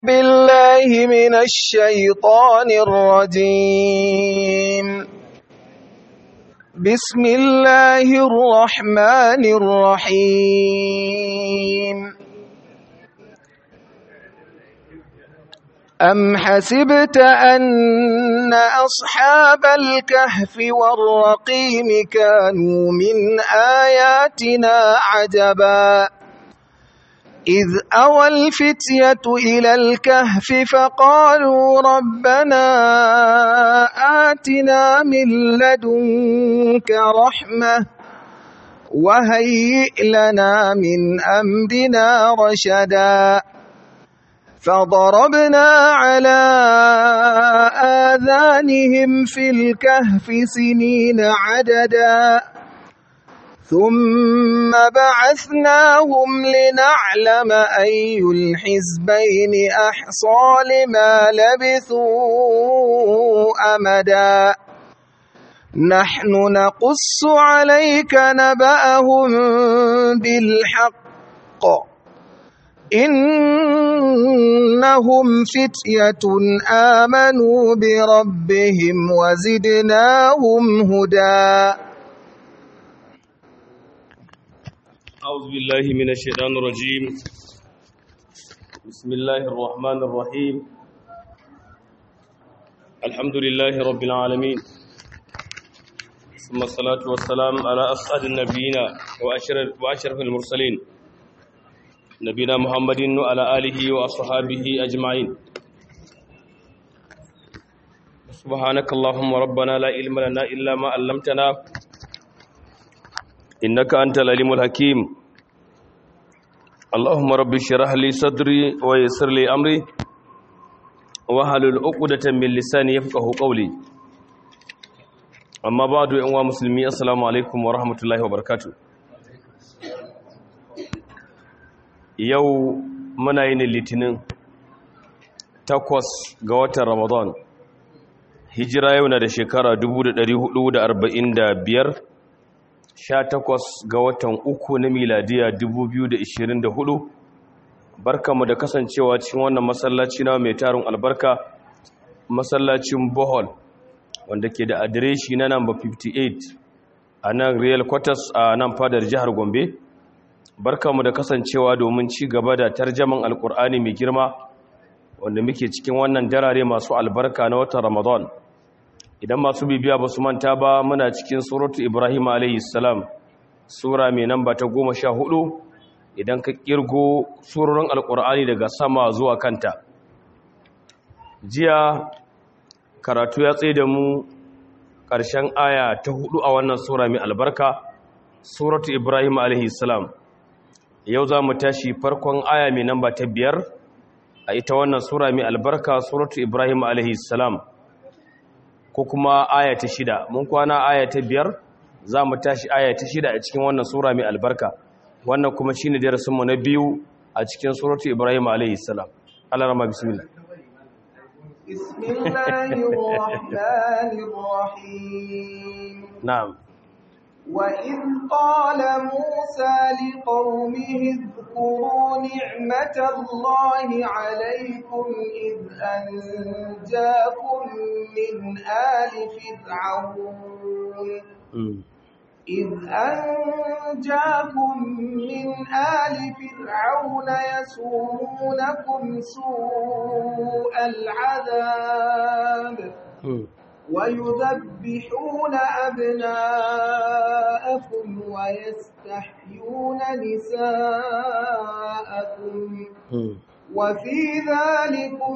بالله من الشيطان الرجيم بسم الله الرحمن الرحيم أم حسبت أن أصحاب الكهف والرقيم كانوا من آياتنا عجبا إذ أوى الفتية إلى الكهف فقالوا ربنا آتنا من لدنك رحمة وهيئ لنا من أمرنا رشدا فضربنا على آذانهم في الكهف سنين عددا ثم بعثناهم لنعلم أي الحزبين أحصى لما لبثوا أمدا نحن نقص عليك نبأهم بالحق إنهم فتية آمنوا بربهم وزدناهم هدى أعوذ بالله من الشيطان الرجيم بسم الله الرحمن الرحيم الحمد لله رب العالمين ثم الصلاة والسلام على أسعد النبيين وأشرف, وأشرف المرسلين نبينا محمد وعلى آله وأصحابه أجمعين سبحانك اللهم ربنا لا علم لنا إلا ما علمتنا إنك أنت العليم الحكيم اللهم رب اشرح لي صدري ويسر لي أمري واحلل عقدة من لساني يفقهوا قولي أما بعد أيها المسلمين السلام عليكم ورحمة الله وبركاته yau muna yin litinin takwas ga watan ramadan hijira yau na da shekara 1445 takwas ga watan uku na miladiya 2024 barkamu da kasancewa cikin wannan masallaci na mai tarin albarka masallacin bohol wanda ke da adireshi na namba 58 a nan real quarters a nan fadar jihar gombe barkamu da kasancewa domin ci gaba da tarjaman alkur'ani mai girma wanda muke cikin wannan darare masu albarka na watan ramadan idan masu bibiya ba su manta ba muna cikin suratu ibrahim salam sura mai namba ta goma sha hudu idan ka kirgo surorin alkur'ani daga sama zuwa kanta jiya karatu ya tsaye da mu ƙarshen aya ta hudu a wannan sura mai albarka suratu ibrahim salam yau za mu tashi farkon aya mai namba ta biyar a ita wannan sura mai albarka suratu ibrahim salam ko kuma aya ta shida mun kwana aya ta biyar za mu tashi aya ta shida a cikin wannan sura mai albarka wannan kuma shine darasinmu na biyu a cikin suratu ibrahim alaihi salam Allah rama bismillah bismillahir rahmanir rahim na'am وإذ قال موسى لقومه اذكروا نعمة الله عليكم إذ أنجاكم من آل فرعون إذ أنجاكم من آل فرعون يسومونكم سوء العذاب ويذبحون أبناءكم ويستحيون نساءكم وفي ذلكم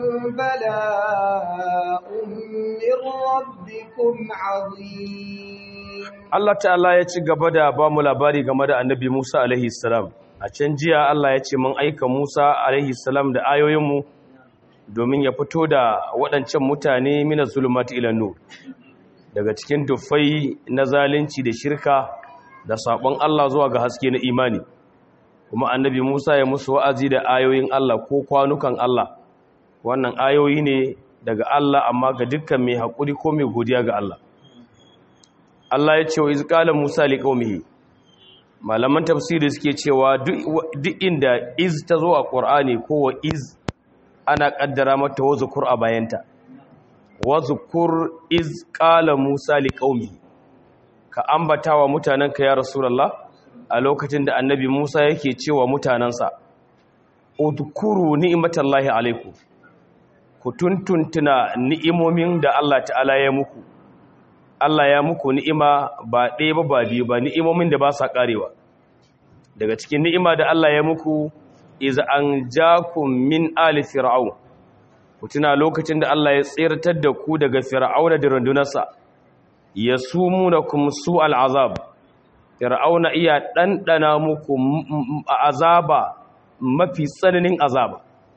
بلاء من ربكم عظيم Allah ta'ala ya ci gaba da ba mu labari game da annabi Musa alaihi salam a can jiya Allah ya ce mun aika Musa alaihi salam da ayoyinmu domin ya fito da waɗancan mutane mina zulumati ila nur daga cikin dufai na zalunci da shirka da sabon Allah zuwa ga haske na imani kuma annabi Musa ya musu wa'azi da ayoyin Allah ko kwanukan Allah wannan ayoyi ne daga Allah amma ga dukkan mai haƙuri ko mai godiya ga Allah Allah ya ce wa izqala Musa liqaumihi malaman tafsiri suke cewa duk inda iz ta zo a ƙur'ani ko wa iz ana kaddara mata wazukur a bayanta wazukur iz qala musa liqaumi ka ambata wa mutanenka ya rasulullah a lokacin da annabi musa yake cewa mutanansa udkuru ni'matallahi alaikum ku tuntuntuna ni'imomin da Allah ta'ala ya muku Allah ya muku ni'ima ba ɗaya ba ba biyu ba ni'imomin da ba sa ƙarewa daga cikin ni'ima da Allah ya muku iz an jakum min ali fir'aun ku tuna lokacin da Allah ya tsirtar da ku daga fir'auna da rundunarsa yasumunakum su'al azab fir'auna iya ɗanɗana muku azaba mafi tsananin azaba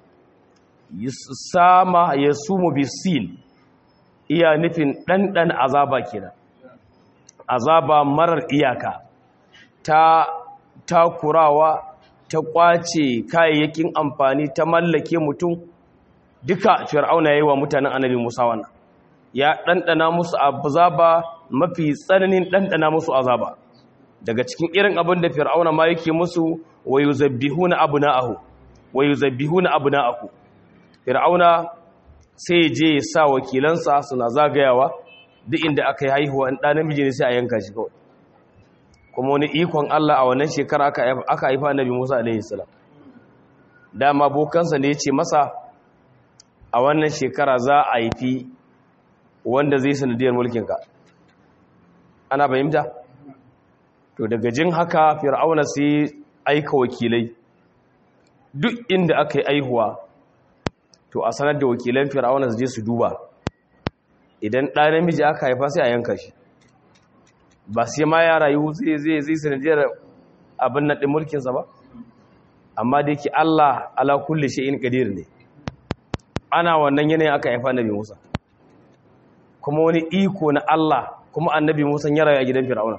sama ya sumu bisin iya nufin ɗanɗan azaba kenan azaba marar iyaka ta takurawa ta ƙwace kayayyakin amfani ta mallake mutum duka fir'auna ya yi wa mutanen annabi musa wannan ya ɗanɗana musu azaba mafi tsananin ɗanɗana musu azaba daga cikin irin abin da fir'auna ma yake musu wa yuzabbihuna abna'ahu wa yuzabbihuna abna'ahu fir'auna sai je ya sa wakilansa suna zagayawa duk inda aka yi haihuwa in ɗan namiji ne sai a yanka shi kawai kuma wani ikon Allah a wannan shekara aka haifa annabi Musa alaihi salam dama bokansa ne ya ce masa a wannan shekara za a haifi wanda zai sanadiyar mulkinka ana fahimta to daga jin haka fir'auna sai aika wakilai duk inda aka yi aihuwa to a sanar da wakilan fir'auna su je su duba idan ɗa namiji aka haifa sai a yanka shi ba sai ma ya rayu zai zai zai sanadiyar abin naɗin mulkinsa ba amma da yake Allah ala kulli shay'in qadir ne ana wannan yanayin aka haifa annabi Musa kuma wani iko na Allah kuma annabi Musa ya rayu a gidan fir'auna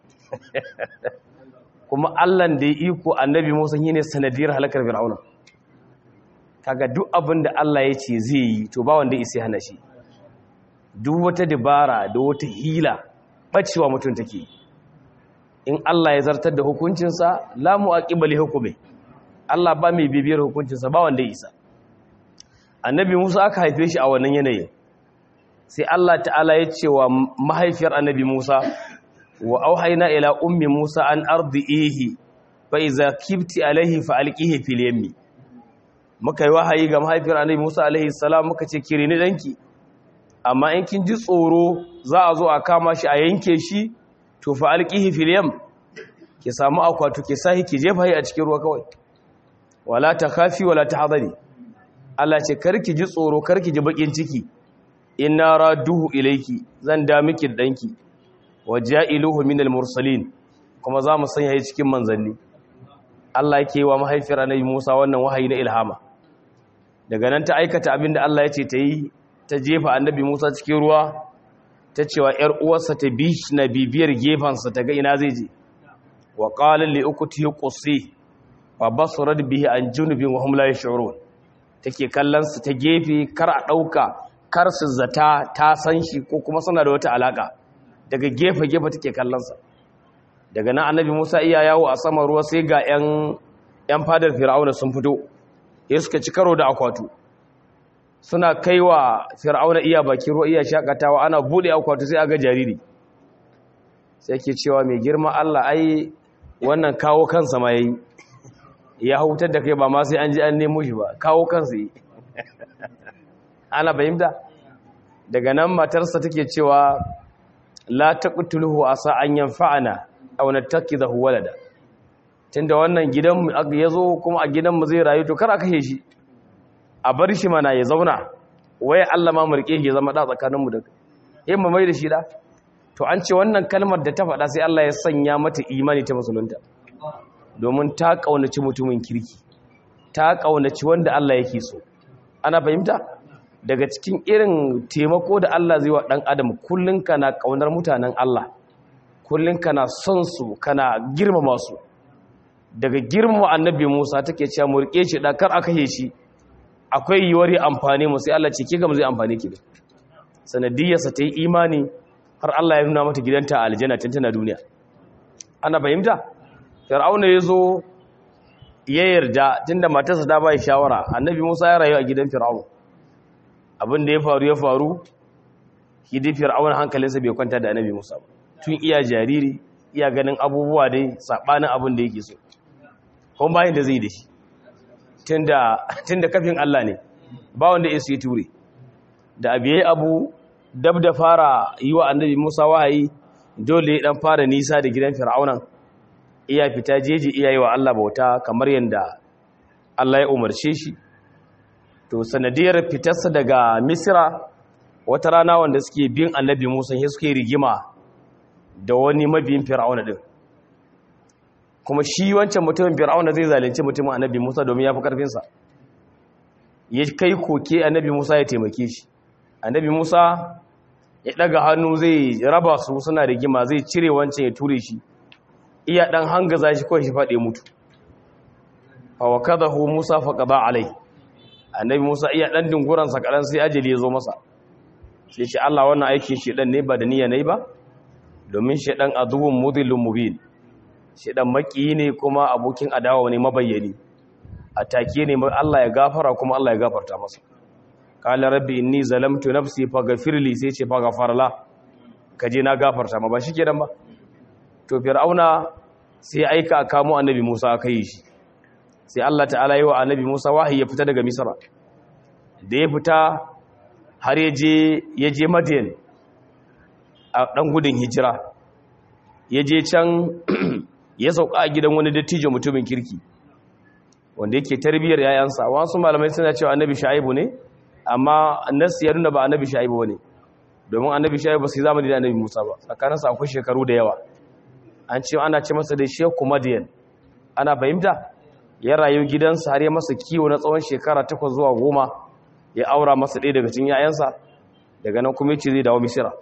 kuma allan da ya iko annabi musa yi ne sanadiyar halakar fir'auna kaga duk abin da allah ya ce zai yi to ba wanda isa hana shi duk wata dabara da wata hila ɓacewa mutum take in allah ya zartar da hukuncinsa lamu a ƙibali hukume allah ba mai bibiyar hukuncinsa ba wanda isa annabi musa aka haife shi a wannan yanayin sai allah ta'ala ya ce wa mahaifiyar annabi musa wa auhaina ila ummi Musa an ardihi fa iza kibti alaihi fa alqihi fil yammi muka yi wahayi ga mahaifiyar annabi Musa alaihi salam muka ce kire ni danki amma in kin ji tsoro za a zo a kama shi a yanke shi to fa alqihi fil yam ki samu akwatu ki sahi ki jefa shi a cikin ruwa kawai wala takhafi wala tahzani Allah ce karki ji tsoro karki ji bakin ciki inna raduhu ilayki zan da miki danki wa ja'iluhu minal mursalin kuma za mu sanya shi cikin manzanni Allah yake wa mahaifiyar annabi Musa wannan wahayi na ilhama daga nan ta aikata abinda Allah ya ce ta yi ta jefa annabi Musa cikin ruwa ta cewa ‘yar uwarsa ta bi na bibiyar gefensa ta ga ina zai je wa ƙalin li uku ta yi ƙusi ba ba su rad bihi an junubin wa hum la yash'urun take kallon su ta gefe kar a ɗauka kar su zata ta san shi ko kuma suna da wata alaka daga gefe gefe take kallon sa daga nan annabi Musa iya yawo a saman ruwa sai ga ‘yan ‘yan fadar Fir'auna sun fito ya suka ci karo da akwatu suna kaiwa Fir'auna iya bakin ruwa iya shakatawa ana bude akwatu sai aga jariri sai ke cewa mai girma Allah ai wannan kawo kansa ma yayi ya hutar da kai ba ma sai an ji an nemo shi ba kawo kansa yi ana fahimta daga nan matarsa take cewa la taqtuluhu asa an yanfa'ana aw nattakidahu walada tunda wannan gidan ya zo kuma a gidan mu zai rayu to kar a kashe shi a bar shi mana ya zauna waye Allah ma murke shi ya zama da tsakaninmu da kai mu mai da shi da to an ce wannan kalmar da ta faɗa sai Allah ya sanya mata imani ta musulunta domin ta kaunaci mutumin kirki ta kaunaci wanda Allah yake so ana fahimta daga cikin irin taimako da Allah zai wa dan adam kullun kana kaunar mutanen Allah kullun kana son su kana girmama su daga girmama annabi Musa take cewa mu rike shi da kar aka yi shi akwai yiwuwar amfani mu sai Allah ce ki gam zai amfani ki sanadiyarsa ta yi imani har Allah ya nuna mata gidanta a aljanna tun tana duniya ana fahimta fir'auna ya zo ya yarda tunda matarsa ta bai shawara annabi Musa ya rayu a gidan Fir'aun abin da ya faru ya faru shi dai Fir'aun hankalinsa bai kwanta da annabi Musa ba tun iya jariri iya ganin abubuwa dai sabanin abin da yake so kuma bayan da zai da shi tunda tunda kafin Allah ne ba wanda ya yi ture da abiye abu dab da fara yi wa annabi Musa wahayi dole dan fara nisa da gidan Fir'aunan iya fita jeji iya yi wa Allah bauta kamar yadda Allah ya umarce shi to sanadiyar fitarsa daga Misra wata rana wanda suke bin annabi Musa sai suke rigima da wani mabiyin Fir'auna din kuma shi wancan mutumin Fir'auna zai zalunci mutumin annabi Musa domin ya fi karfinsa ya kai koke annabi Musa ya taimake shi annabi Musa ya daga hannu zai raba su suna rigima zai cire wancan ya ture shi iya dan hangaza shi kawai shi fade mutu fa wakadahu Musa fa qada alai annabi Musa iya dan dinguran sa kadan sai ajali ya zo masa sai shi Allah wannan aikin shedan ne ba da niyya nayi ba domin shedan aduwwun mudhillun mubin shedan maki ne kuma abokin adawa ne mabayyani atake ne Allah ya gafara kuma Allah ya gafarta masa qala rabbi inni zalamtu nafsi faghfir li sai ce faghfar la kaje na gafarta ma ba shikenan ba to fir'auna sai aika a kamo annabi Musa aka yi shi sai Allah ta'ala yi wa annabi Musa wahayi ya fita daga Misra da ya fita har ya je ya je Madian a dan gudun hijira ya je can ya sauka a gidan wani dattijo mutumin kirki wanda yake tarbiyar yayansa wasu malamai suna cewa annabi Shu'aibu ne amma annas ya nuna ba annabi Shu'aibu bane domin annabi Shu'aibu sai zamani da annabi Musa ba tsakaninsa akwai shekaru da yawa an ce ana ce masa da sheku madiyan ana fahimta ya rayu gidansa har ya masa kiwo na tsawon shekara takwas zuwa goma ya aura masa ɗaya daga cikin yayansa daga nan kuma yace zai dawo misira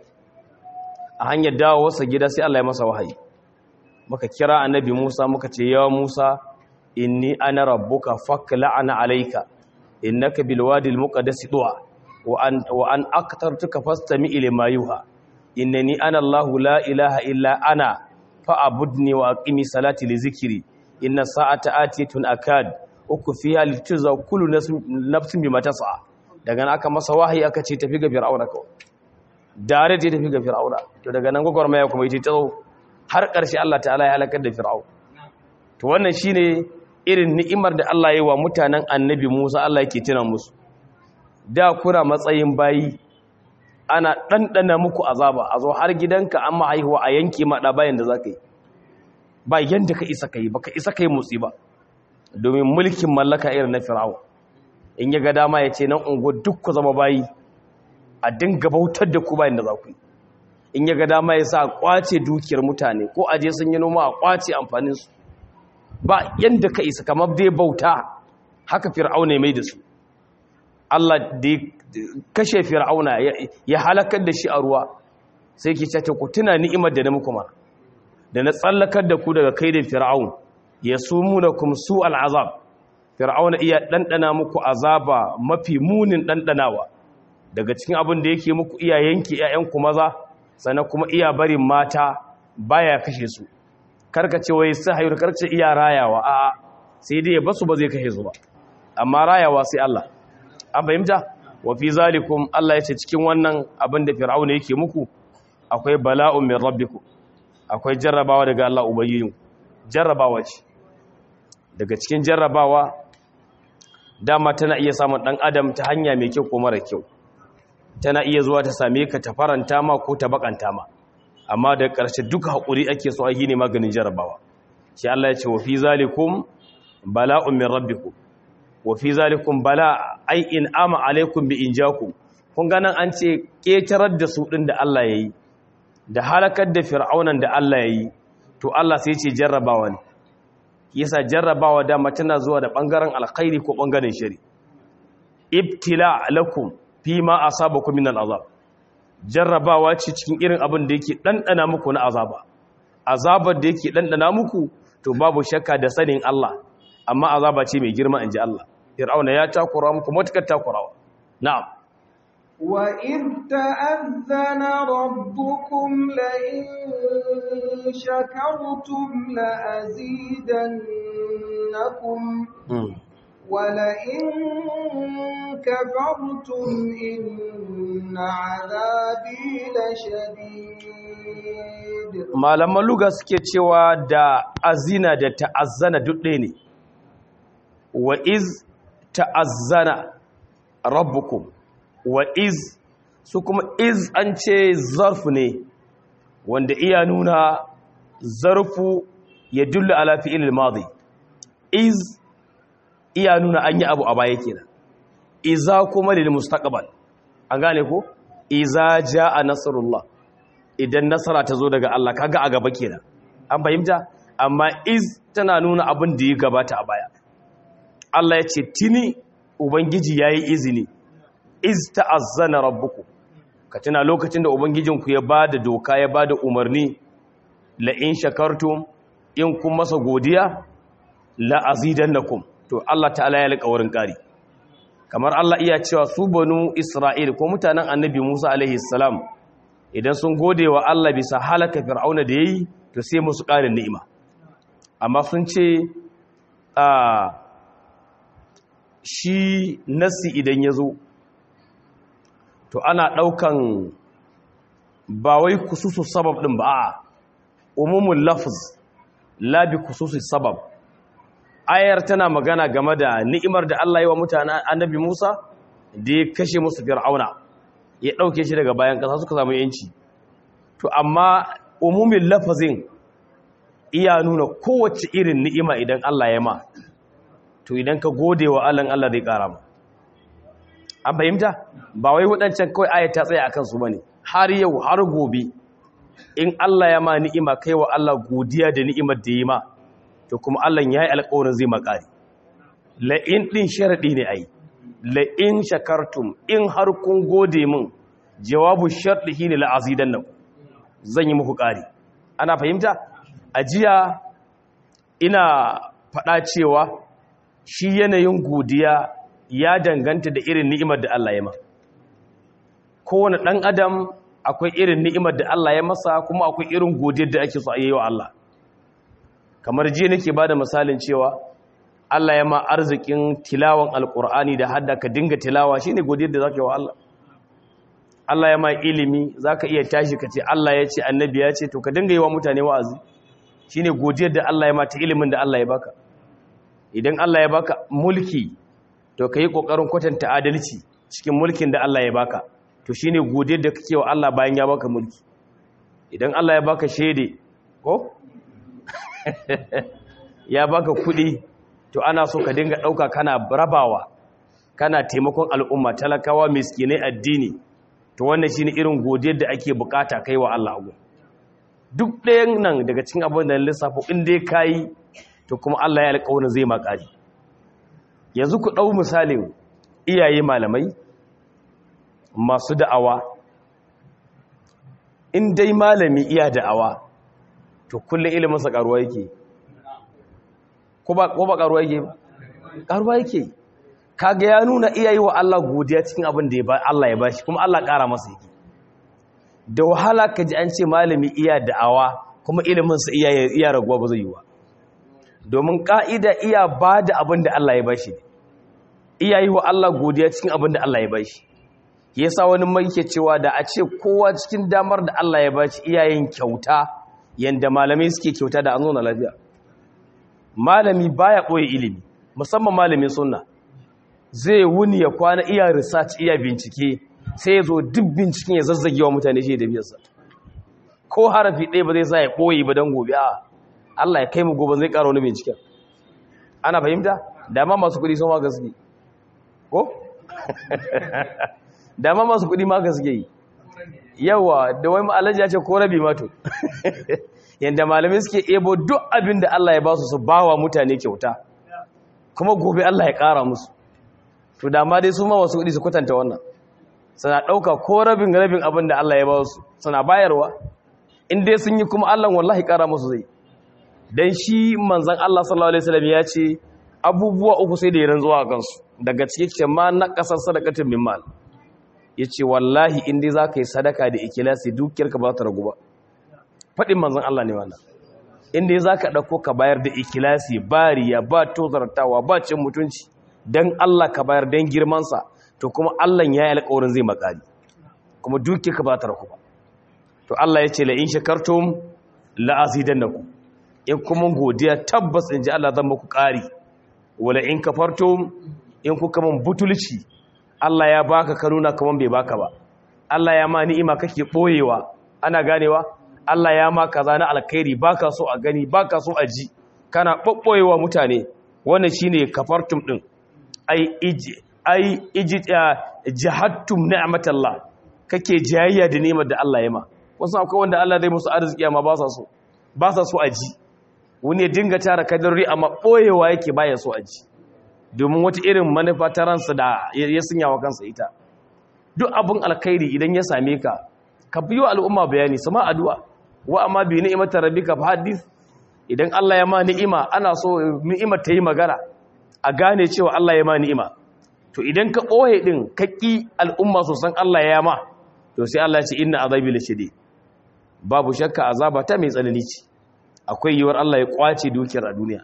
a hanyar dawo wasa gida sai Allah ya masa wahayi muka kira annabi Musa muka ce ya Musa inni ana rabbuka fakla'ana alayka innaka bil wadi al muqaddas du'a wa an wa an aqtartuka fastami ila ma yuha innani ana Allah la ilaha illa ana fa'abudni wa aqimi salati li zikri inna sa'ata atiyatun akad uku fiha lituzza kullu nafsin bima tas'a daga nan aka masa wahayi aka ce tafi ga fir'auna kawai dare je tafi ga fir'auna to daga nan gwagwarmaya kuma yace tsawo har ƙarshe Allah ta'ala ya halakar da fir'aun to wannan shine irin ni'imar da Allah ya yi wa mutanen annabi Musa Allah yake tuna musu da kuna matsayin bayi ana ɗanɗana muku azaba a zo har gidanka an mahaihuwa a yanke maɗa bayan da za ka yi ba yadda ka isa ka yi ba ka isa ka yi motsi ba domin mulkin mallaka irin na firawa in ya ga dama ya ce nan ungo duk ku zama bayi a dinga bautar da ku bayan da za ku yi in ya ga dama ya sa a kwace dukiyar mutane ko aje sun yi noma a kwace amfaninsu ba yadda ka isa kamar dai bauta haka fir'auna mai da su Allah da kashe fir'auna ya halakar da shi a ruwa sai ki ce ku tuna ni'imar da na muku ma da na tsallakar da ku daga kaidin fir'aun ya sumunakum su al'azab fir'auna iya dandana muku azaba mafi munin dandanawa daga cikin abin da yake muku iya yanke ƴaƴan ku maza sannan kuma iya barin mata baya kashe su karkace wai sai hayur karkace iya rayawa a'a sai dai ya basu ba zai kashe su ba amma rayawa sai Allah an fahimta wa fi zalikum Allah ya ce cikin wannan abin da fir'auna yake muku akwai bala'un min rabbikum akwai jarrabawa daga Allah ubayyin jarrabawa ce daga cikin jarrabawa dama tana iya samun dan adam ta hanya mai kyau ko mara kyau tana iya zuwa ta same ka ta faranta ma ko ta bakanta ma amma da ƙarshe duka haƙuri ake so a yi ne maganin jarrabawa shi Allah ya ce wa fi zalikum bala'un min rabbikum wa fi zalikum bala ai in ama alaikum bi injakum kun ga nan an ce ketarar da su din da Allah yayi da halakar da fir'aunan da Allah yayi to Allah sai ce jarrabawa ne yasa jarrabawa da tana zuwa da bangaren alkhairi ko bangaren shari ibtila lakum fi ma asabakum min al'azab jarrabawa ce cikin irin abin da yake dandana muku na azaba azabar da yake dandana muku to babu shakka da sanin Allah amma azaba ce mai girma inji Allah fir'auna ya takura muku matukar takurawa na'am وإذ تأذن ربكم لئن شكرتم لأزيدنكم ولئن كفرتم إن عذابي لشديد malaman luga suke cewa da azina da ta'azzana duk ɗaya ne wa iz ta'azzana rabbukum wa iz su kuma iz an ce zarfu ne wanda iya nuna zarfu ya dulla ala fi'il madi iz iya nuna an yi abu a baya kenan iza kuma lil mustaqbal an gane ko iza jaa nasrullah idan nasara ta zo daga Allah kaga a gaba kenan an fahimta amma iz tana nuna abin da ya gabata a baya Allah ya ce tini ubangiji yayi izini iz ta'azzana rabbukum ka tuna lokacin da ubangijinku ya bada doka ya bada umarni la in shakartum in kun masa godiya la azidannakum to Allah ta'ala ya alƙawarin ƙari kamar Allah iya cewa su banu Isra'il ko mutanen annabi Musa alaihi salam idan sun gode wa Allah bisa halaka fir'auna da yayi to sai musu ƙarin ni'ima amma sun ce a shi nasi idan ya zo to ana ɗaukan ba wai kususu sabab ɗin ba a umumin lafz labi kususu sabab ayar tana magana game da ni'imar da Allah yi wa mutane annabi Musa da ya kashe musu fir'auna ya ɗauke shi daga bayan ƙasa suka samu yanci to amma umumin lafazin iya nuna kowace irin ni'ima idan Allah ya ma to idan ka gode wa Allah Allah zai ƙara ma an fahimta ba wai waɗancan kawai ayat ta tsaya akan su bane har yau har gobe in Allah ya ma ni'ima kai wa Allah godiya da ni'imar da yi ma to kuma Allah ya yi alƙawarin zai makari la'in ɗin sharaɗi ne ai la'in shakartum in har kun gode min jawabu sharɗi shi ne la'azidan nan zan yi muku ƙari ana fahimta a jiya ina faɗa cewa shi yanayin godiya ya danganta da irin ni'imar da Allah ya ma kowane ɗan adam akwai irin ni'imar da Allah ya masa kuma akwai irin godiyar da ake so a yi wa Allah kamar jiya nake bada misalin cewa Allah ya ma arzikin tilawan alkur'ani da hadda ka dinga tilawa shine godiyar da zaka yi wa Allah Allah ya ma ilimi zaka iya tashi ka ce Allah ya ce annabi ya ce to ka dinga yi wa mutane wa'azi shine godiyar da Allah ya ma ta ilimin da Allah ya baka idan Allah ya baka mulki to kai kokarin kwatanta adalci cikin mulkin da Allah ya baka to shine godiyar da kake wa Allah bayan ya baka mulki idan Allah ya baka shede ko ya baka kuɗi to ana so ka dinga ɗauka kana rabawa kana taimakon al'umma talakawa miskinai addini to wannan shine irin godiyar da ake bukata kai wa Allah agu duk ɗayan nan daga cikin abin da lissafo in dai kayi to kuma Allah ya alƙawarin zai makari yanzu ku ɗau misalin iyaye malamai masu da'awa in dai malami iya da'awa to kullum iliminsa karuwa yake ko ba karuwa yake ba karuwa yake kaga ya nuna iyayi wa Allah godiya cikin abin da Allah ya bashi kuma Allah kara masa yake da wahala ka ji an ce malami iya da'awa kuma iliminsa iya iya raguwa ba zai yi wa domin ka'ida iya ba da abin da Allah ya bashi iyayi wa Allah godiya cikin abin da Allah ya bashi yasa wani mai ke cewa da a ce kowa cikin damar da Allah ya bashi iyayen kyauta yanda malamai suke kyauta da an zo na lafiya malami baya ɓoye ilimi musamman malamin sunna zai wuni ya kwana iya research iya bincike sai ya zo duk binciken ya zazzage wa mutane shi da biyarsa ko harafi ɗaya ba zai sa ya ɓoye ba don gobe a Allah ya kai mu gobe zai ƙara wani binciken ana fahimta dama masu kuɗi sun ma gaske ko dama masu kuɗi ma gaske yi yawa da wai alaji ya ce ko rabi mato yadda malamai suke ebo duk abin da Allah ya ba su su ba wa mutane kyauta kuma gobe Allah ya ƙara musu to dama dai su ma wasu kuɗi su kwatanta wannan suna ɗauka ko rabin rabin abin da Allah ya ba su suna bayarwa in dai sun yi kuma Allah wallahi ƙara musu zai dan shi manzon Allah sallallahu alaihi wasallam ya ce abubuwa uku sai da ya rantsuwa a kansu daga cikin ma na ƙasar sadaqatin min mal yace wallahi in dai zaka yi sadaka da ikhlasi dukiyarka ba ta ragu ba fadin manzon Allah ne wannan in dai zaka dauko ka bayar da ikhlasi bariya ba tozartawa ba cin mutunci dan Allah ka bayar dan girman sa to kuma Allah ya yi alƙawarin zai makali kuma dukiyarka ba ta ragu ba to Allah yace la in shakartum la azidannakum in kuma godiya tabbas in ji Allah zan muku ƙari wala in kafartum in kuka man butulci Allah ya baka ka nuna kaman bai baka ba Allah ya ma ni'ima kake boyewa ana ganewa Allah ya ma kaza na alkhairi baka so a gani baka so a ji kana babboyewa mutane wannan shine kafartum din ai iji ai iji jahattum ni'matallah kake jayayya da ni'imar da Allah ya ma wasu akwai wanda Allah zai musu arziki amma ba sa so ba sa so a ji wani ya dinga tara kadarori amma ɓoyewa yake baya so a ji domin wata irin manufa ta ransa da ya sunya wa kansa ita duk abin alkhairi idan ya same ka ka biyo al'umma bayani sama addu'a wa amma bi ni'imata rabbika fa hadith idan Allah ya ma ni'ima ana so ni'imar ta yi magana a gane cewa Allah ya ma ni'ima to idan ka ɓoye din ka ƙi al'umma so san Allah ya ma to sai Allah ya ce inna azabi lashadid babu shakka azaba ta mai tsanani ce akwai yiwuwar Allah ya kwace dukiyar a duniya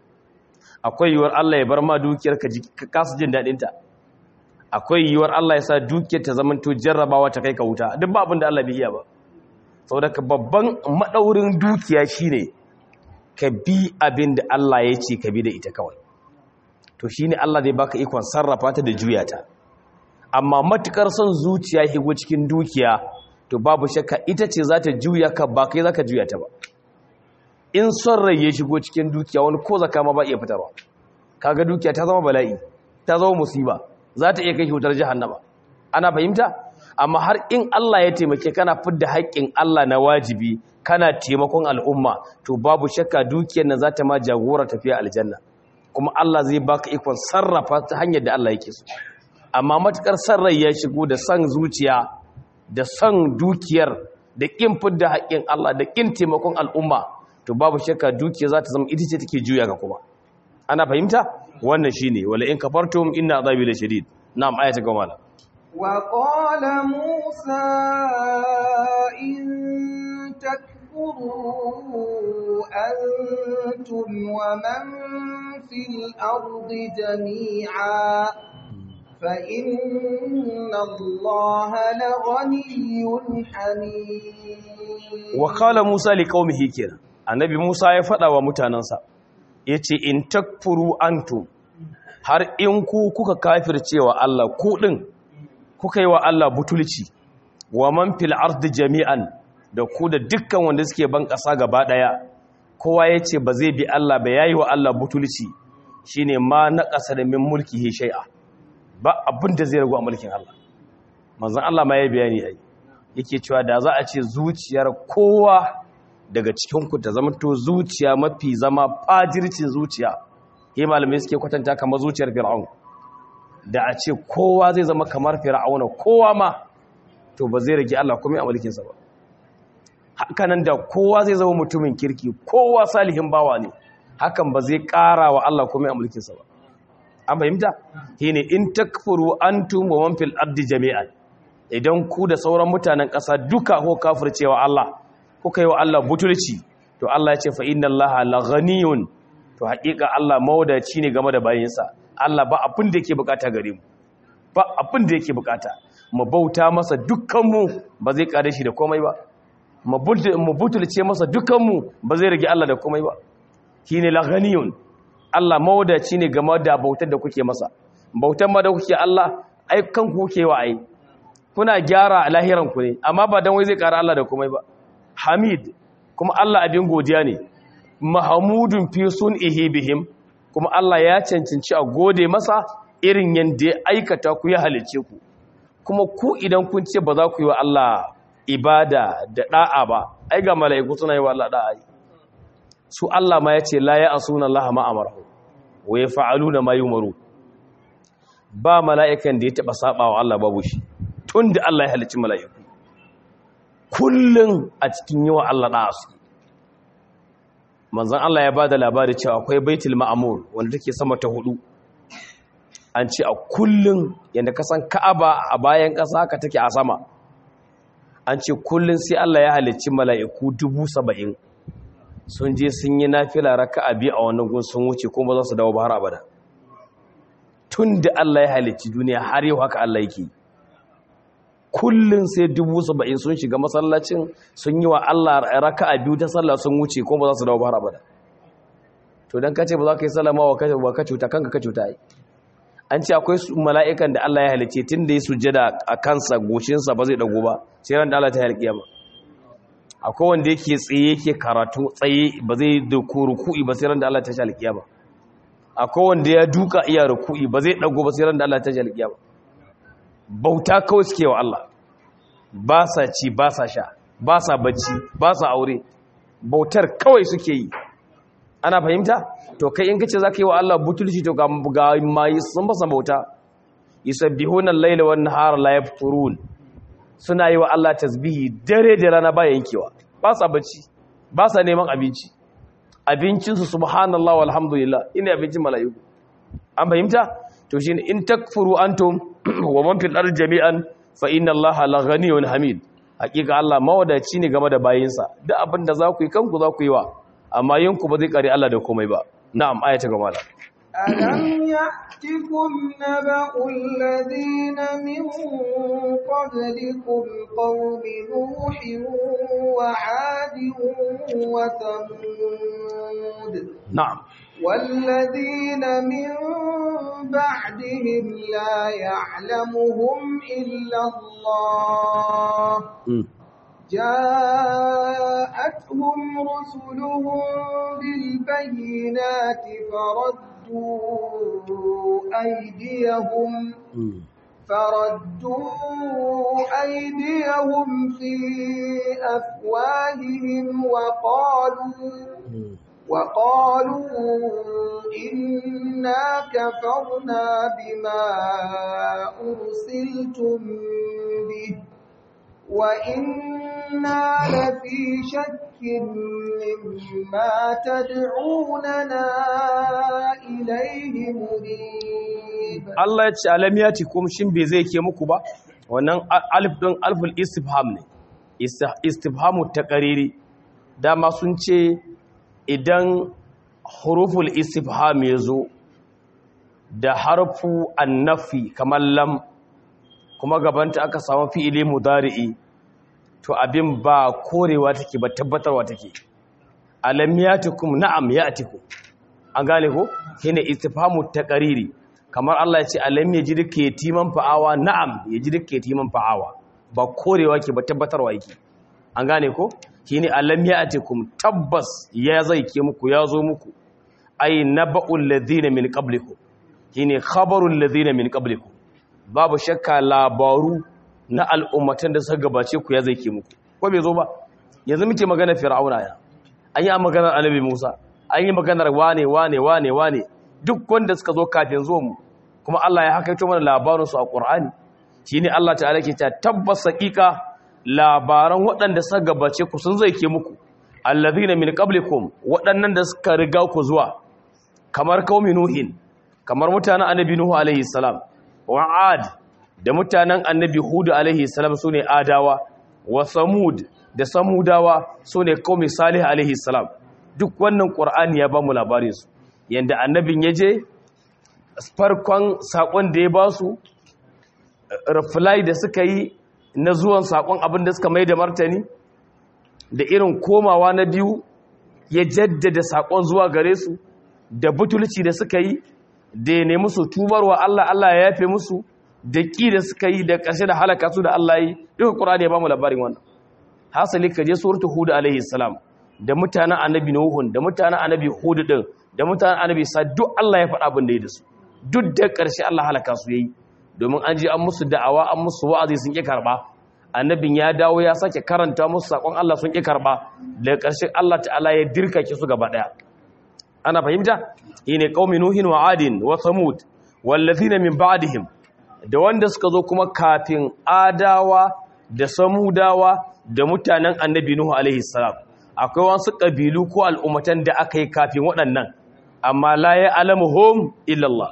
akwai yiwuwar Allah ya bar ma dukiyar ka kasu jin daɗinta akwai yiwuwar Allah ya sa dukiyar ta zamanto jarrabawa ta kai ka wuta duk ba abin da Allah bai iya ba saboda ka babban madaurin dukiya shine ka bi abin da Allah ya ce ka bi da ita kawai to shine Allah zai baka ikon sarrafa ta da juya ta amma matukar son zuciya higo cikin dukiya to babu shakka ita ce za ta juya ka ba kai za ka juya ta ba in son rai ya shigo cikin dukiya wani ko zaka ma ba iya fitarwa kaga dukiya ta zama bala'i ta zama musiba za ta iya kai wutar jahannama ana fahimta amma har in Allah ya taimake kana fidda haƙƙin Allah na wajibi kana taimakon al'umma to babu shakka dukiyar nan za ta ma jagora tafiya aljanna kuma Allah zai baka ikon sarrafa ta hanyar da Allah yake so amma matukar son rai ya shigo da son zuciya da son dukiyar da kin fidda haƙƙin Allah da kin taimakon al'umma to babu shakka dukiya za ta zama ita ce take juya ga kuma ana fahimta wannan shine wala in kafartum inna azabi la shadid na'am ayata ga mala wa qala musa in takfuru antum wa man fil ardi jami'a فإن الله لغني حميد وقال موسى لقومه كده annabi Musa ya faɗa wa mutanensa ya ce in takfuru antum har in ku kuka kafircewa Allah ku ɗin kuka yi wa Allah butulci wa man fil ardi jami'an da ku da dukkan wanda suke ban ƙasa gaba ɗaya kowa ya ce ba zai bi Allah ba yayi wa Allah butulci shine ma na ƙasa da min mulki shay'a ba abin da zai ragu a mulkin Allah manzon Allah ma ya bayani ai yake cewa da za a ce zuciyar kowa daga cikinku ta zamanto zuciya mafi zama fajircin zuciya yi malamai suke kwatanta kamar zuciyar fir'aun da a ce kowa zai zama kamar fir'auna kowa ma to ba zai rage Allah kuma a mulkinsa ba hakanan da kowa zai zama mutumin kirki kowa salihin bawa ne hakan ba zai ƙara wa Allah kuma a mulkinsa ba an fahimta shine in takfuru antum wa man fil ardi jami'an idan ku da sauran mutanen ƙasa duka ko kafircewa Allah kuka yi wa Allah butulci to Allah ya ce fa inna Allah la ghaniyun to haƙiƙa Allah mawadaci ne game da bayinsa Allah ba abin da yake bukata gare mu ba abin da yake bukata mu bauta masa dukkan mu ba zai kare shi da komai ba mu butulce masa dukkan mu ba zai rage Allah da komai ba shine la ghaniyun Allah mawadaci ne game da bautar da kuke masa bautar ma da kuke Allah ai kanku kuke wa ai kuna gyara lahiran ku ne amma ba dan wai zai kara Allah da komai ba hamid kuma Allah abin godiya ne mahamudun fi sun'ihi bihim kuma Allah ya cancanci a gode masa irin yanda ya aikata ku ya halice ku kuma ku idan kun ce ba za ku yi wa Allah ibada da da'a ba ai ga mala'iku suna yi wa Allah da'a su Allah ma ya ce la ya asuna Allah ma amarahu wa yaf'aluna ma yumaru ba mala'ikan da ya taba saba wa Allah babu shi tunda Allah ya halicci mala'iku kullum a cikin yawa Allah ɗaya su manzan Allah ya ba da labari cewa akwai baitul ma'amur wanda take sama ta hudu an ce a kullun yanda ka san Ka'aba a bayan ƙasa haka take a sama an ce kullun sai Allah ya halicci mala'iku dubu saba'in sun je sun yi nafila raka'a biyu a wannan gun sun wuce kuma za su dawo ba har abada tun da Allah ya halicci duniya har yau haka Allah yake kullun sai dubu saba'in sun shiga masallacin sun yi wa Allah raka'a biyu ta sallah sun wuce kuma ba za su dawo ba har abada to dan kace ba za ka yi sallama wa kace ba ka cuta kanka ka cuta ai an ce akwai mala'ikan da Allah ya halicce tun da ya sujjada a kansa goshinsa ba zai dago ba sai ran da Allah ta halƙiya ba akwai wanda yake tsaye yake karatu tsaye ba zai da ruku'i ba sai ran da Allah ta halƙiya ba akwai wanda ya duka iya ruku'i ba zai dago ba sai ran da Allah ta halƙiya ba bauta kawai suke wa Allah ba sa ci ba sa sha ba sa bacci ba sa aure bautar kawai suke yi ana fahimta to kai in kace zaka yi wa Allah butulci to ga ga mai sun ba bauta yusabbihuna al-laila wan nahara la yafturun suna yi wa Allah tasbihi dare da rana ba yankewa ba sa bacci ba sa neman abinci abincin su subhanallahi walhamdulillah ina abincin mala'iku an fahimta to shine in takfuru antum wa man fil ardi jami'an fa inna allaha la ghaniyyun hamid hakika Allah mawadaci ne game da bayinsa duk abin da za ku yi kanku za ku yi wa amma yanku ba zai kare Allah da komai ba na'am ayata ga mala ألم يأتكم نبأ الذين من قبلكم قوم نوح وعاد وثمود na'am والذين من بعدهم لا يعلمهم إلا الله mm. جاءتهم رسلهم بالبينات فردوا أيديهم mm. فردوا أيديهم في أفواههم وقالوا mm. وقالوا إنا كفرنا بما أرسلتم به وإنا لفي شك مما تدعوننا إليه مريب Allah ya ce alam ya ce kuma shin bai zai ke muku ba wannan a- alif ɗin alful istifham ne Ista- istifhamu ta ƙariri dama sun ce idan huruful istifham ya zo da harfu annafi kamar lam kuma gabanta aka samu fi'ili mudari'i to abin ba korewa take ba tabbatarwa take alam yatikum na'am yatikum an gane ko shine istifhamu taqariri kamar Allah ya ce alam yajidka yatiman fa'awa na'am yajidka yatiman fa'awa ba korewa ke ba tabbatarwa yake an gane ko shine alam yatikum tabbas ya zai ke muku ya zo muku ay naba'ul ladina min qablikum shine khabarul ladina min qablikum babu shakka labaru na al'ummatan da suka gabace ku ya zai ke muku ko bai zo ba yanzu muke magana fir'auna ya an yi a maganar annabi Musa an yi maganar wane wane wane wane duk wanda suka zo kafin zuwa mu kuma Allah ya hakaito mana labarin su a Qur'ani shine Allah ta'ala ke ta tabbas haqiqa labaran waɗanda suka gabace ku sun zai ke muku allazina min qablikum waɗannan da suka riga ku zuwa kamar qaumi nuhin kamar mutanen annabi nuhu alaihi salam wa ad da mutanen annabi hud alaihi salam sune adawa wa samud da samudawa sune qaumi salih alaihi salam duk wannan qur'ani ya bamu labarin su yanda annabin yaje farkon sakon da ya ba su reply da suka yi na zuwan sakon abin da suka mai da martani da irin komawa na biyu ya jaddada sakon zuwa gare su da butulci da suka yi da ya nemi su tubarwa Allah Allah ya yafe musu da ƙi da suka yi da ƙarshe da halaka su da Allah yi duka Qur'ani ya ba mu labarin wannan hasali ka je suratul hud alaihi salam da mutanen annabi nuhun da mutanen annabi hud din da mutanen annabi sa duk Allah ya faɗa abin da ya da su duk da ƙarshe Allah halaka su yayi domin an je an musu da'awa an musu wa'azi sun ƙi karba annabin ya dawo ya sake karanta musu sakon Allah sun ƙi karba da ƙarshe Allah ta'ala ya dirkake su gaba ɗaya ana fahimta shine qaumi nuhin wa adin wa samud wallazina min ba'dihim da wanda suka zo kuma kafin adawa da samudawa da mutanen annabi nuhu alaihi salam akwai wasu kabilu ko al'ummatan da aka yi kafin waɗannan amma la ya alamuhum illa Allah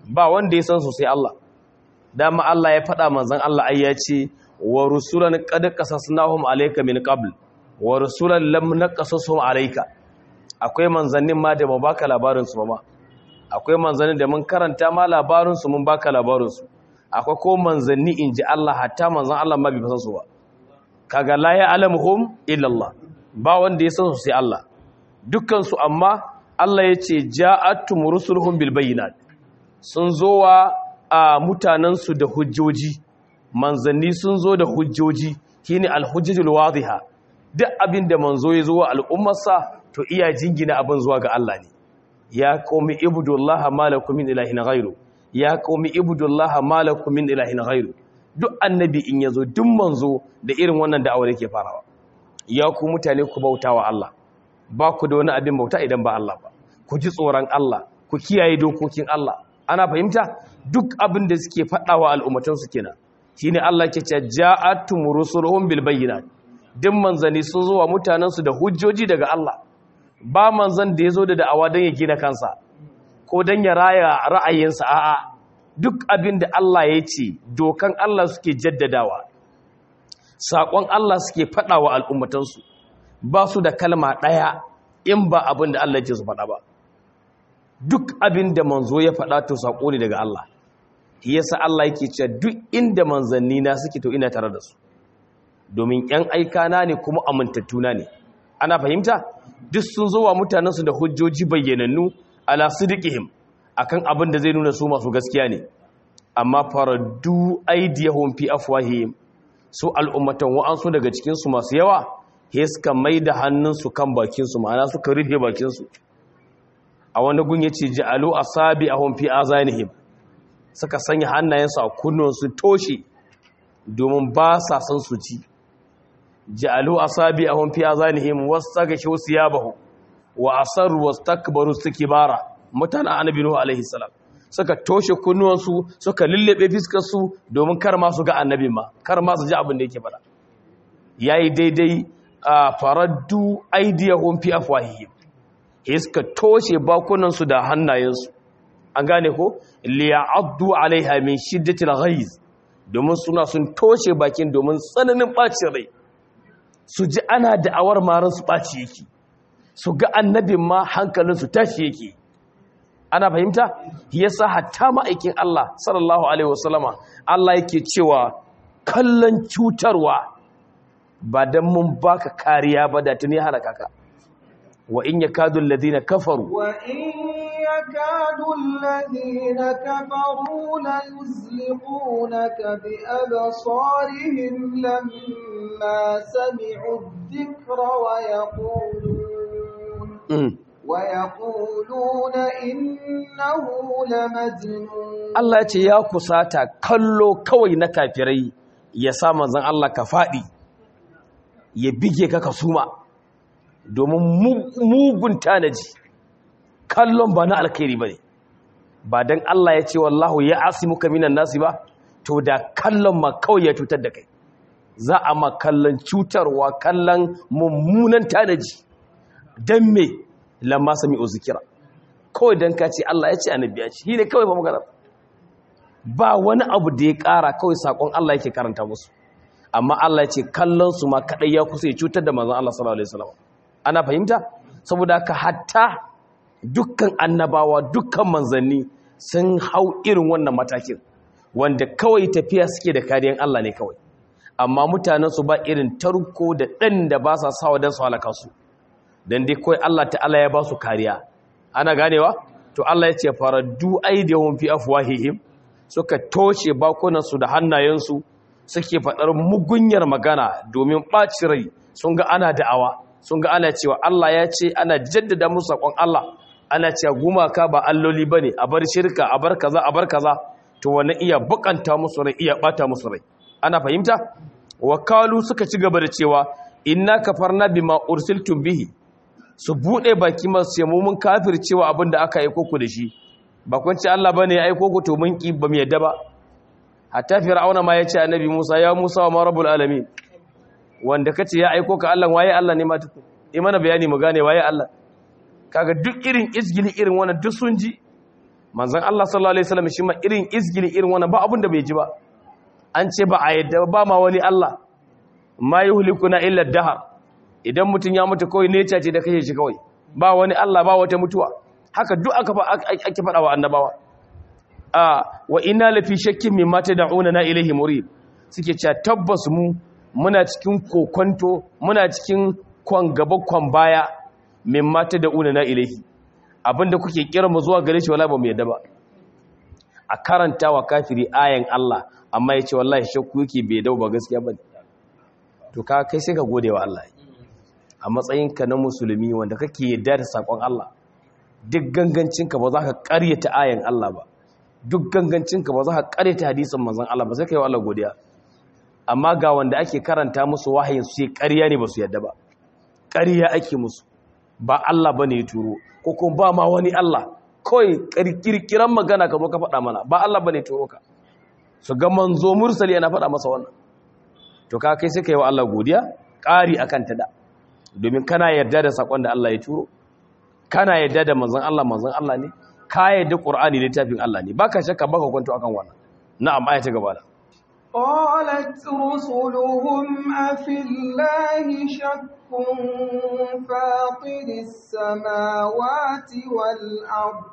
ba wanda ya san su sai Allah dama Allah ya faɗa manzon Allah ai ya ce wa rusulan qad qasasnahum alayka min qabl wa rusulan lam naqasushum alayka akwai manzannin ma da ba baka labarin su ba ma akwai manzannin da mun karanta ma labarin su mun baka labarin su akwai ko manzanni inji Allah hatta manzon Allah ma bai san su ba kaga la ya alamuhum illa Allah ba wanda ya san su sai Allah dukkan su amma Allah ya ce ja'atum rusuluhum bil bayyinat sun zo wa a mutanensu da hujjoji manzanni sun zo da hujjoji shine alhujjatul wadiha duk abin da manzo ya zo wa al'ummarsa to iya jingina abin zuwa ga Allah ne ya qaumi ibudullaha malakum min ilahin ghairu ya qaumi ibudullaha malakum min ilahin ghairu duk annabi in yazo duk manzo da irin wannan da'awar yake farawa ya ku mutane ku bautawa Allah ba ku da wani abin bauta idan ba Allah ba ku ji tsoron Allah ku kiyaye dokokin Allah ana fahimta duk abin da suke faɗawa al'ummatansu kenan shine Allah ke ce ja'atum rusuluhum bil bayyinat duk manzani sun zo wa mutanensu da hujjoji daga Allah ba manzan da yazo da da'awa dan ya gina kansa ko dan ya raya ra'ayinsa a'a duk abin da Allah ya ce dokan Allah suke jaddadawa saƙon Allah suke faɗawa al'ummatansu ba su da kalma ɗaya in ba abin da Allah ya ce su faɗa ba duk abin da manzo ya faɗa to saƙo ne daga Allah yasa Allah yake cewa duk inda manzanni na suke to ina tare da su domin ƴan aikana ne kuma amintattuna ne ana fahimta duk sun zo wa mutanensu da hujjoji bayyanannu ala sidqihim akan abin da zai nuna su masu gaskiya ne amma faraddu aydiyahum fi afwahihim su al'ummatan wa'ansu daga cikin su masu yawa he suka maida hannunsu kan bakin su ma'ana suka rufe bakin su a wani gun yace ja'alu asabi'ahum fi azanihim suka sanya hannayensu a kunnuwansu toshe domin ba sa son su ci ja'alu asabi'ahum fi azanihim wastaghshu siyabahu wa asarru wastakbaru istikbara mutana annabi nuhu alaihi salam suka toshe kunnuwansu suka lullube fiskar su domin kar ma su ga annabi ma kar ma su ji abin da yake faɗa yayi daidai a faraddu aydiyahum fi afwahihim iska toshe bakunansu da hannayensu an gane ko liya'addu alaiha min shiddatil ghaiz domin suna sun toshe bakin domin tsananin bacin rai su ji ana da'awar maran su baci yake su ga annabin ma hankalin su tashi yake ana fahimta yasa hatta ma'aikin Allah sallallahu alaihi wasallama Allah yake cewa kallon cutarwa ba dan mun baka kariya ba da tuni halaka ka wa in yakadu alladhina kafaru wa in يكاد الذين كفروا ليزلقونك بأبصارهم لما سمعوا الذكر ويقولون ويقولون إنه لمجنون Allah ya ce ya kusata kallo kawai na kafirai ya sa manzon Allah ka faɗi ya bige ka ka suma domin mugun tanaji kallon ba na alkhairi ba ne ba don Allah ya ce wallahu ya asimuka minan nasi ba to da kallon ma kawai ya cutar da kai za a ma kallon cutarwa kallon mummunan tanaji don me lamma sami zikira kawai don ka ce Allah ya ce annabi ya ce shi ne kawai ba magana ba wani abu da ya ƙara kawai saƙon Allah yake karanta musu amma Allah ya ce kallon su ma kaɗai ya kusa ya cutar da manzon Allah sallallahu alaihi wasallam ana fahimta saboda haka hatta dukkan annabawa dukkan manzanni sun hau irin wannan matakin wanda kawai tafiya suke da kariyan Allah ne kawai amma mutanensu ba irin tarko da ɗan da ba sa sawa don su halaka su don dai kawai Allah ta'ala ya ba su kariya ana ganewa to Allah ya ce faraddu aidiyahum fi afwahihim suka toshe bakunansu da hannayensu suke faɗar mugunyar magana domin ɓaci rai sun ga ana da'awa sun ga ana cewa Allah ya ce ana jaddada musu saƙon Allah ana cewa gumaka ba alloli bane a bar shirka a bar kaza a bar kaza to wannan iya bukanta musu rai iya bata musu rai ana fahimta wakalu suka ci gaba da cewa inna kafarna bima ursiltum bihi su bude baki masu ce mu mun kafircewa abin da aka aiko ku da shi ba kun ce Allah bane ya aiko ku to mun ki ba mu yadda ba hatta fir'auna ma ya ce annabi Musa ya Musa wa ma rabbul alamin wanda kace ya aiko ka Allah waye Allah ne ma tuku yi mana bayani mu gane waye Allah kaga duk irin izgili irin wannan duk sun ji manzon Allah sallallahu alaihi wasallam shi ma irin izgili irin wannan ba abin da bai ji ba an ce ba a yadda ba ma wani Allah ma yuhlikuna illa dahar idan mutun ya mutu kawai ne ce da kashe shi kawai ba wani Allah ba wata mutuwa haka duk aka ake faɗa wa annabawa a wa inna lafi shakkin mimma tad'una na ilaihi murid suke cewa tabbas mu muna cikin kokonto muna cikin kwan gaba kwan baya mimma tad'una na ilaihi abinda kuke kira mu zuwa gare shi wala ba mu yadda ba a karanta wa kafiri ayan Allah amma yace wallahi shakku yake bai dau ba gaskiya bane to ka kai sai ka gode wa Allah a matsayinka na musulmi wanda kake yadda da sakon Allah duk gangancinka ba za ka ƙaryata ayan Allah ba duk gangancinka ba za ka ƙaryata hadisin manzon Allah ba sai ka yi wa Allah godiya amma ga wanda ake karanta musu wahayin su sai ƙarya ne ba su yadda ba ƙarya ake musu ba Allah bane ya turo ko kuma ba ma wani Allah kawai kirkiran magana ka zo ka faɗa mana ba Allah bane ya turo ka su ga manzo mursali yana faɗa masa wannan to ka kai sai ka yi wa Allah godiya ƙari akan ta da domin kana yarda da sakon da Allah ya turo kana yarda da manzon Allah manzon Allah ne ka yarda Qur'ani littafin Allah ne baka shakka baka kwanto akan wannan na'am aya ta gaba da قالت رسلهم أفي الله شك فاطر السماوات والأرض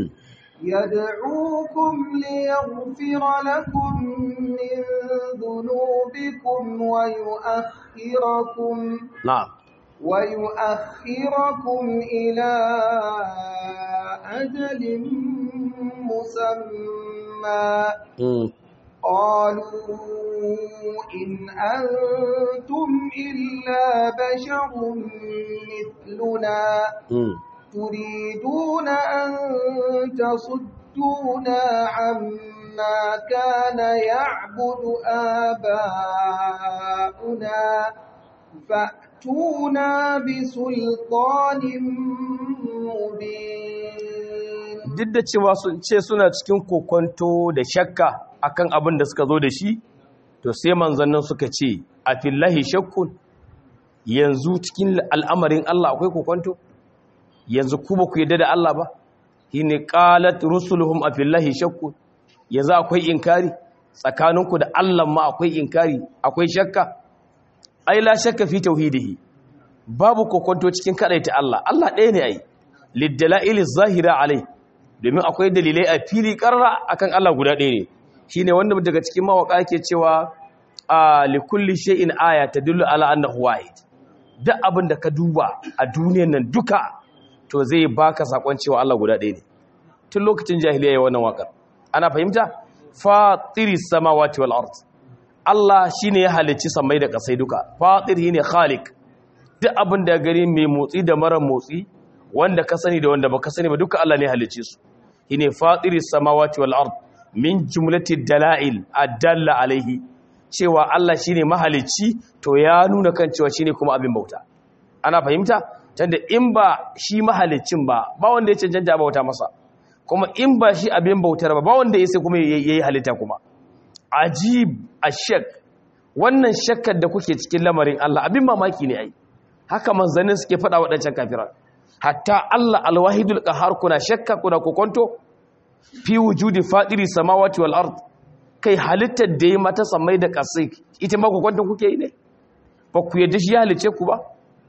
يدعوكم ليغفر لكم من ذنوبكم ويؤخركم نعم ويؤخركم إلى أجل مسمى قالوا إن أنتم إلا بشر مثلنا تريدون أن تصدونا عما كان يعبد آباؤنا فأتونا بسلطان مبين duk da cewa sun ce suna cikin kokonto da shakka akan abin da suka zo da shi to sai manzannin suka ce a fillahi shakkun yanzu cikin al'amarin Allah akwai kokonto yanzu ku ba ku yadda da Allah ba shine qalat rusuluhum a fillahi shakkun yanzu akwai inkari tsakaninku da Allah ma akwai inkari akwai shakka ai la shakka fi tauhidihi babu kokonto cikin kadaita Allah Allah ɗaya ne ai liddala'il zahira alai domin akwai dalilai a fili karra akan Allah guda ɗaya ne shine wanda daga cikin mawaka yake cewa a likulli shay'in aya tadullu ala annahu wahid duk abin da ka duba a duniyar nan duka to zai baka sakon cewa Allah guda ɗaya ne tun lokacin jahiliya yayin wannan wakar ana fahimta fatiris samawati wal ard Allah shine ya halicci samai da kasai duka fatir shine khaliq duk abin da gari mai motsi da mara motsi wanda ka sani da wanda baka sani ba duka Allah ne halicce su shine fatiris samawati wal ard min jumlati dalail adalla alaihi cewa Allah shine mahalicci to ya nuna kan cewa shine kuma abin bauta ana fahimta tunda in ba shi mahaliccin ba ba wanda ya cancanta bauta masa kuma in ba shi abin bautar ba ba wanda ya sai kuma yayi halitta kuma ajib ashak wannan shakkar da kuke cikin lamarin Allah abin mamaki ne ai haka manzannin suke faɗa waɗancan kafiran hatta Allah alwahidul qahar kuna shakka kuna kokonto fi wujudi fadiri samawati wal ard kai halittar da yi mata samai da kasai ita ma kokonto kuke yi ne ba ku yadda shi ya halice ku ba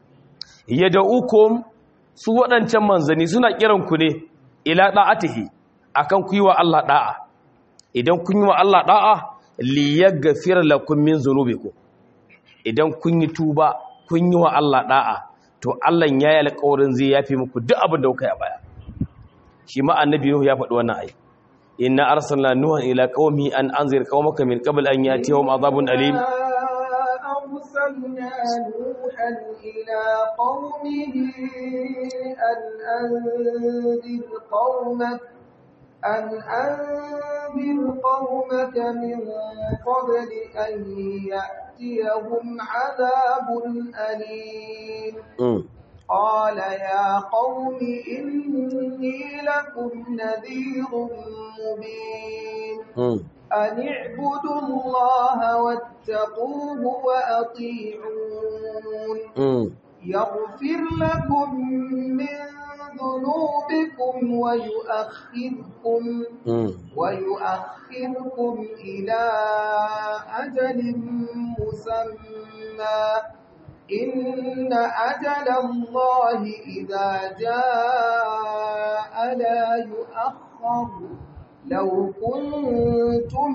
yad'ukum su waɗancan manzanni suna kiran ku ne ila da'atihi akan ku yi wa Allah da'a idan kun yi wa Allah da'a liyaghfir lakum min dhunubikum idan kun yi tuba kun yi wa Allah da'a to Allah ya yi alƙawarin zai yafi muku duk abin da kuka yi a baya shi ma annabi Nuhu ya faɗi wannan ayi inna arsalna nuhan ila qaumi an anzir qaumaka min qabl an yatihum adhabun alim أرسلنا نوحا إلى قومه أن أنذر قومك أن أنذر قومك من قبل أن يأتيهم عذاب أليم قال يا قوم إني لكم نذير مبين أن اعبدوا الله واتقوه وأطيعون يغفر لكم من ذنوبكم ويؤخركم ويؤخركم إلى أجل مسمى إن أجل الله إذا جاء لا يؤخر لو كنتم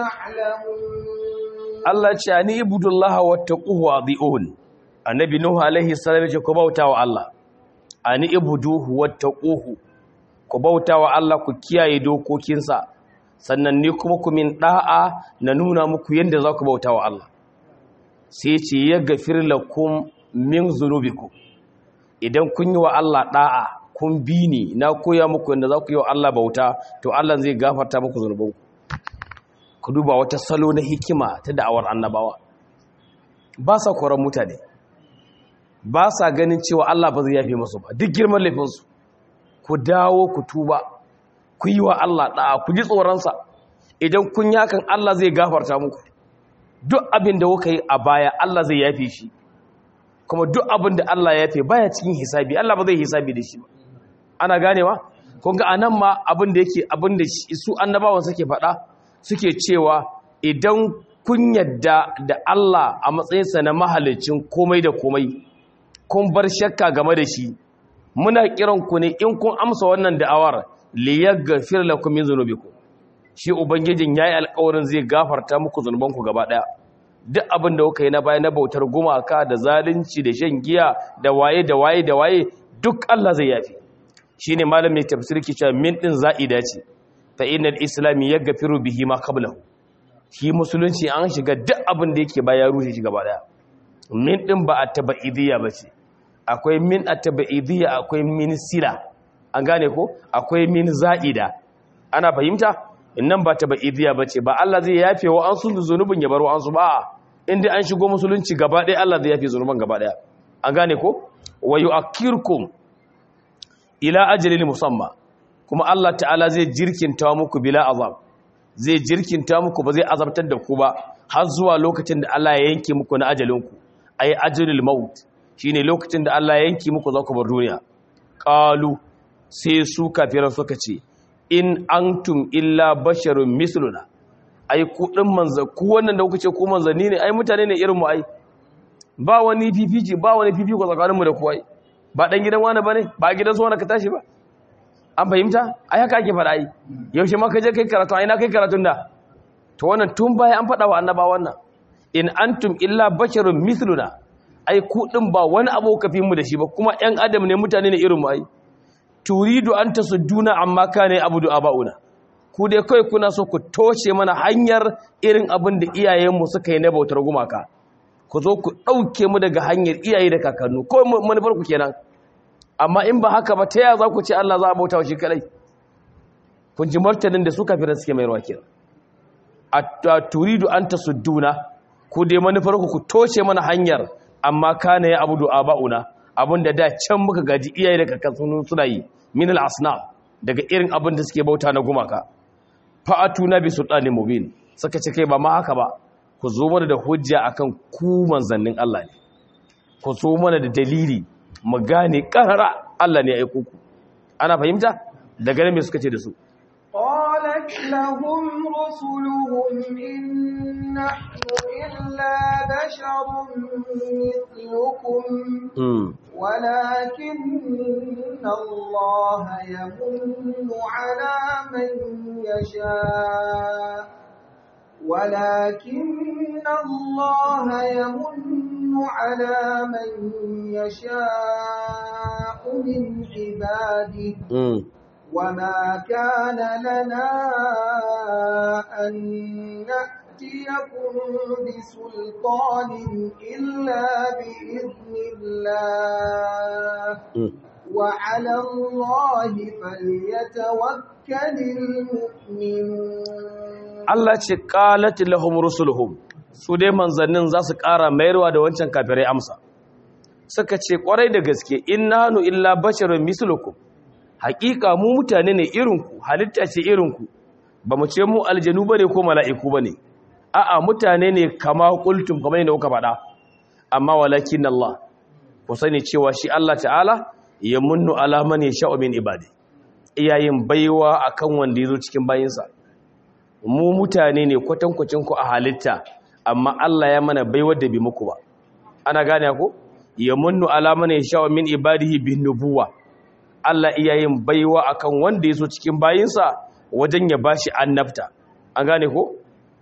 تعلمون Allah ce ani ibudullah wattaquhu adiun annabi nuhu alaihi salam ce ku bautawa Allah ani ibuduhu wattaquhu ku bautawa Allah ku kiyaye dokokinsa sannan ni kuma ku min da'a na nuna muku yanda za ku bautawa Allah sai ce ya gafir lakum min zunubikum idan kun yi wa Allah da'a kun bi ni na koya muku yanda za ku yi wa Allah bauta to Allah zai gafarta muku zunubanku ku duba wata salo na hikima ta da'awar annabawa ba sa koran mutane ba sa ganin cewa Allah ba zai yafe musu ba duk girman laifinsu ku dawo ku tuba ku yi wa Allah da'a ku ji tsoronsa idan kun yi hakan Allah zai gafarta muku duk abin da kuka yi a baya Allah zai yafe shi kuma duk abin da Allah ya yafe baya cikin hisabi Allah ba zai hisabi da shi ba ana ganewa kun ga anan ma abin da yake abin da su annabawan suke faɗa suke cewa idan kun yadda da Allah a matsayinsa na mahalicin komai da komai kun bar shakka game da shi muna kiran ku ne in kun amsa wannan da'awar liyaghfir lakum min dhunubikum shi ubangijin yayi alƙawarin zai gafarta muku zunubanku gaba daya duk abin da kuka yi na baya na bautar gumaka da zalunci da shan giya da waye da waye da waye duk Allah zai yafi shine malamin tafsir ke cewa min din za'ida ce fa innal islami yaghfiru bihi ma qablahu shi musulunci an shiga duk abin da yake baya rushe shi gaba daya min din ba at-tabaidiyya bace akwai min at-tabaidiyya akwai min sila an gane ko akwai min za'ida ana fahimta innan ba tabaidiyya bace ba Allah zai yafe wa an sun zunubin ya bar wa an su ba inda an shigo musulunci gaba daya Allah zai yafe zunuban gaba daya an gane ko wa yu'akkirkum ila ajalin musamma kuma Allah ta'ala zai jirkinta muku bila azab zai jirkinta muku ba zai azabtar da ku ba har zuwa lokacin da Allah ya yanke muku na ajalinku ay ajalul maut shine lokacin da Allah ya yanke muku za ku bar duniya qalu sai su kafiran suka ce in antum illa basharun misluna ai ku din manza ku wannan da kuka ce ku manzanni ne ai mutane ne irin mu ai ba wani fifiji ba wani fifiko tsakaninmu da ku ai ba dan gidan wani bane ba gidan su wani ka tashi ba an fahimta ai haka ake faɗa ai yaushe ma ka je kai karatu ai na kai karatun da to wannan tun baya an faɗa wa annaba wannan in antum illa basharun mithluna ai ku din ba wani abu ka fi mu da shi ba kuma ƴan adam ne mutane ne irin mu ai turidu an tasudduna amma kana abudu abauna ku dai kai kuna so ku toshe mana hanyar irin abin da iyayenmu suka yi na bautar gumaka ku zo ku ɗauke mu daga hanyar iyaye da kakannu ko manufar ku kenan amma in ba haka ba ta yaya za ku ce Allah za a bauta wa shi kadai kun ji martanin da suka fira suke mai ruwa kenan a turidu an ta sudduna ku dai manufar ku ku toshe mana hanyar amma kana ya abudu aba'una abinda da can muka gaji iyaye da kakannu suna yi min al-asnam daga irin abin da suke bauta na gumaka fa'atuna bi sultanin mubin suka ce kai ba ma haka ba ku zo mana da hujja akan ku manzannin Allah ne ku zo mana da dalili mu gane karara Allah ne ya aiko ku ana fahimta daga nan me suka ce da su qalat lahum rusuluhum in nahnu illa basharun mithlukum ولكن الله يمن على من يشاء ولكن الله يمن على من يشاء من عباده وما كان لنا أن نأتيكم بسلطان إلا بإذن الله وعلى الله فليتوكل المؤمنون Allah ce qalat lahum rusuluhum su dai manzannin za su ƙara mayarwa da wancan kafirai amsa suka ce ƙwarai da gaske innanu illa basharun mislukum haƙiƙa mu mutane ne irinku halitta ce irinku ba mu ce mu aljanu bane ko mala'iku bane a'a mutane ne kama kultum kamar yadda kuka faɗa amma walakin Allah ku sani cewa shi Allah ta'ala ya munnu ala man yasha'u min ibadi iyayin baiwa akan wanda yazo cikin bayinsa mu mutane ne kwatankwacin ku a halitta amma Allah ya mana baiwar da bi muku ba ana gane ko ya munnu ala man yasha'u min ibadihi bin nubuwa Allah iyayin baiwa akan wanda yazo cikin bayinsa wajen ya bashi annabta an gane ko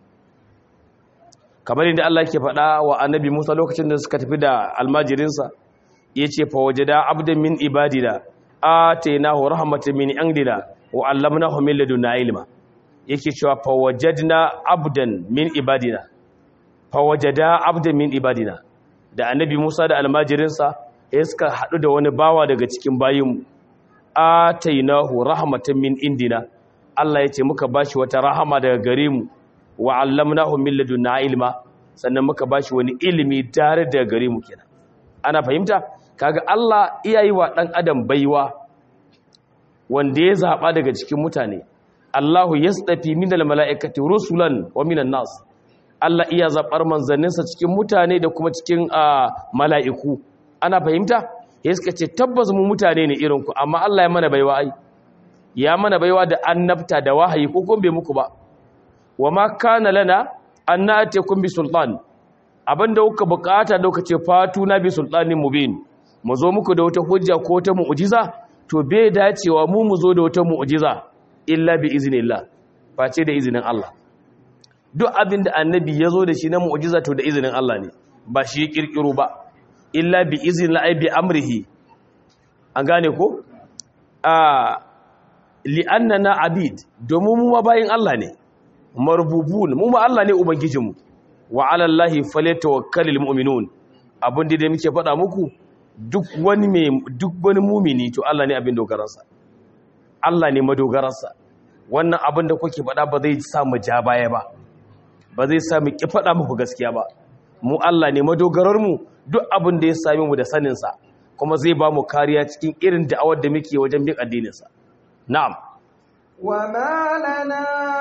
kamar yadda Allah ke faɗa wa annabi Musa lokacin da suka tafi da almajirinsa ya ce fa wajada abdan min ibadina atainahu rahmatan min indina wa allamnahu min ladunna ilma yake cewa fa wajadna abdan min ibadina fa wajada abdan min ibadina da annabi Musa da almajirinsa ya suka haɗu da wani bawa daga cikin bayinmu atainahu rahmatan min indina Allah ya ce muka bashi wata rahama daga gare mu wa allamnahu min ladunna ilma sannan muka bashi wani ilimi tare da gare mu kenan ana fahimta kaga Allah iyayi wa dan adam baiwa wanda ya zaba daga cikin mutane Allahu yastafi minal malaikati rusulan wa minan nas Allah iya zabar manzanninsa cikin mutane da kuma cikin mala'iku ana fahimta ya suka ce tabbas mu mutane ne irin ku amma Allah ya mana baiwa ai ya mana baiwa da annabta da wahayi ko kuma bai muku ba wa ma kana lana an na'atikum bi sultan abinda kuka bukata da kuka ce fatu na bi sultanin mubin mu zo muku da wata hujja ko wata mu'jiza to bai dacewa mu mu zo da wata mu'jiza illa bi iznillah face da izinin Allah duk abinda annabi ya zo da shi na mu'jiza to da izinin Allah ne ba shi ya kirkiro ba illa bi iznillah ay bi amrihi an gane ko a li'annana abid domin mu ma bayin Allah ne marbubun mu ma Allah ne ubangijinmu wa ala Allahi falyatawakkalul mu'minun abin da muke faɗa muku duk wani mai duk wani mumini to Allah ne abin dogararsa Allah ne madogararsa wannan abin da kuke faɗa ba zai sa mu ja baya ba ba zai sa mu ki faɗa muku gaskiya ba mu Allah ne madogarar mu duk abin da ya same mu da sanin sa kuma zai ba mu kariya cikin irin da'awar da muke wajen bin addinin sa na'am وما لنا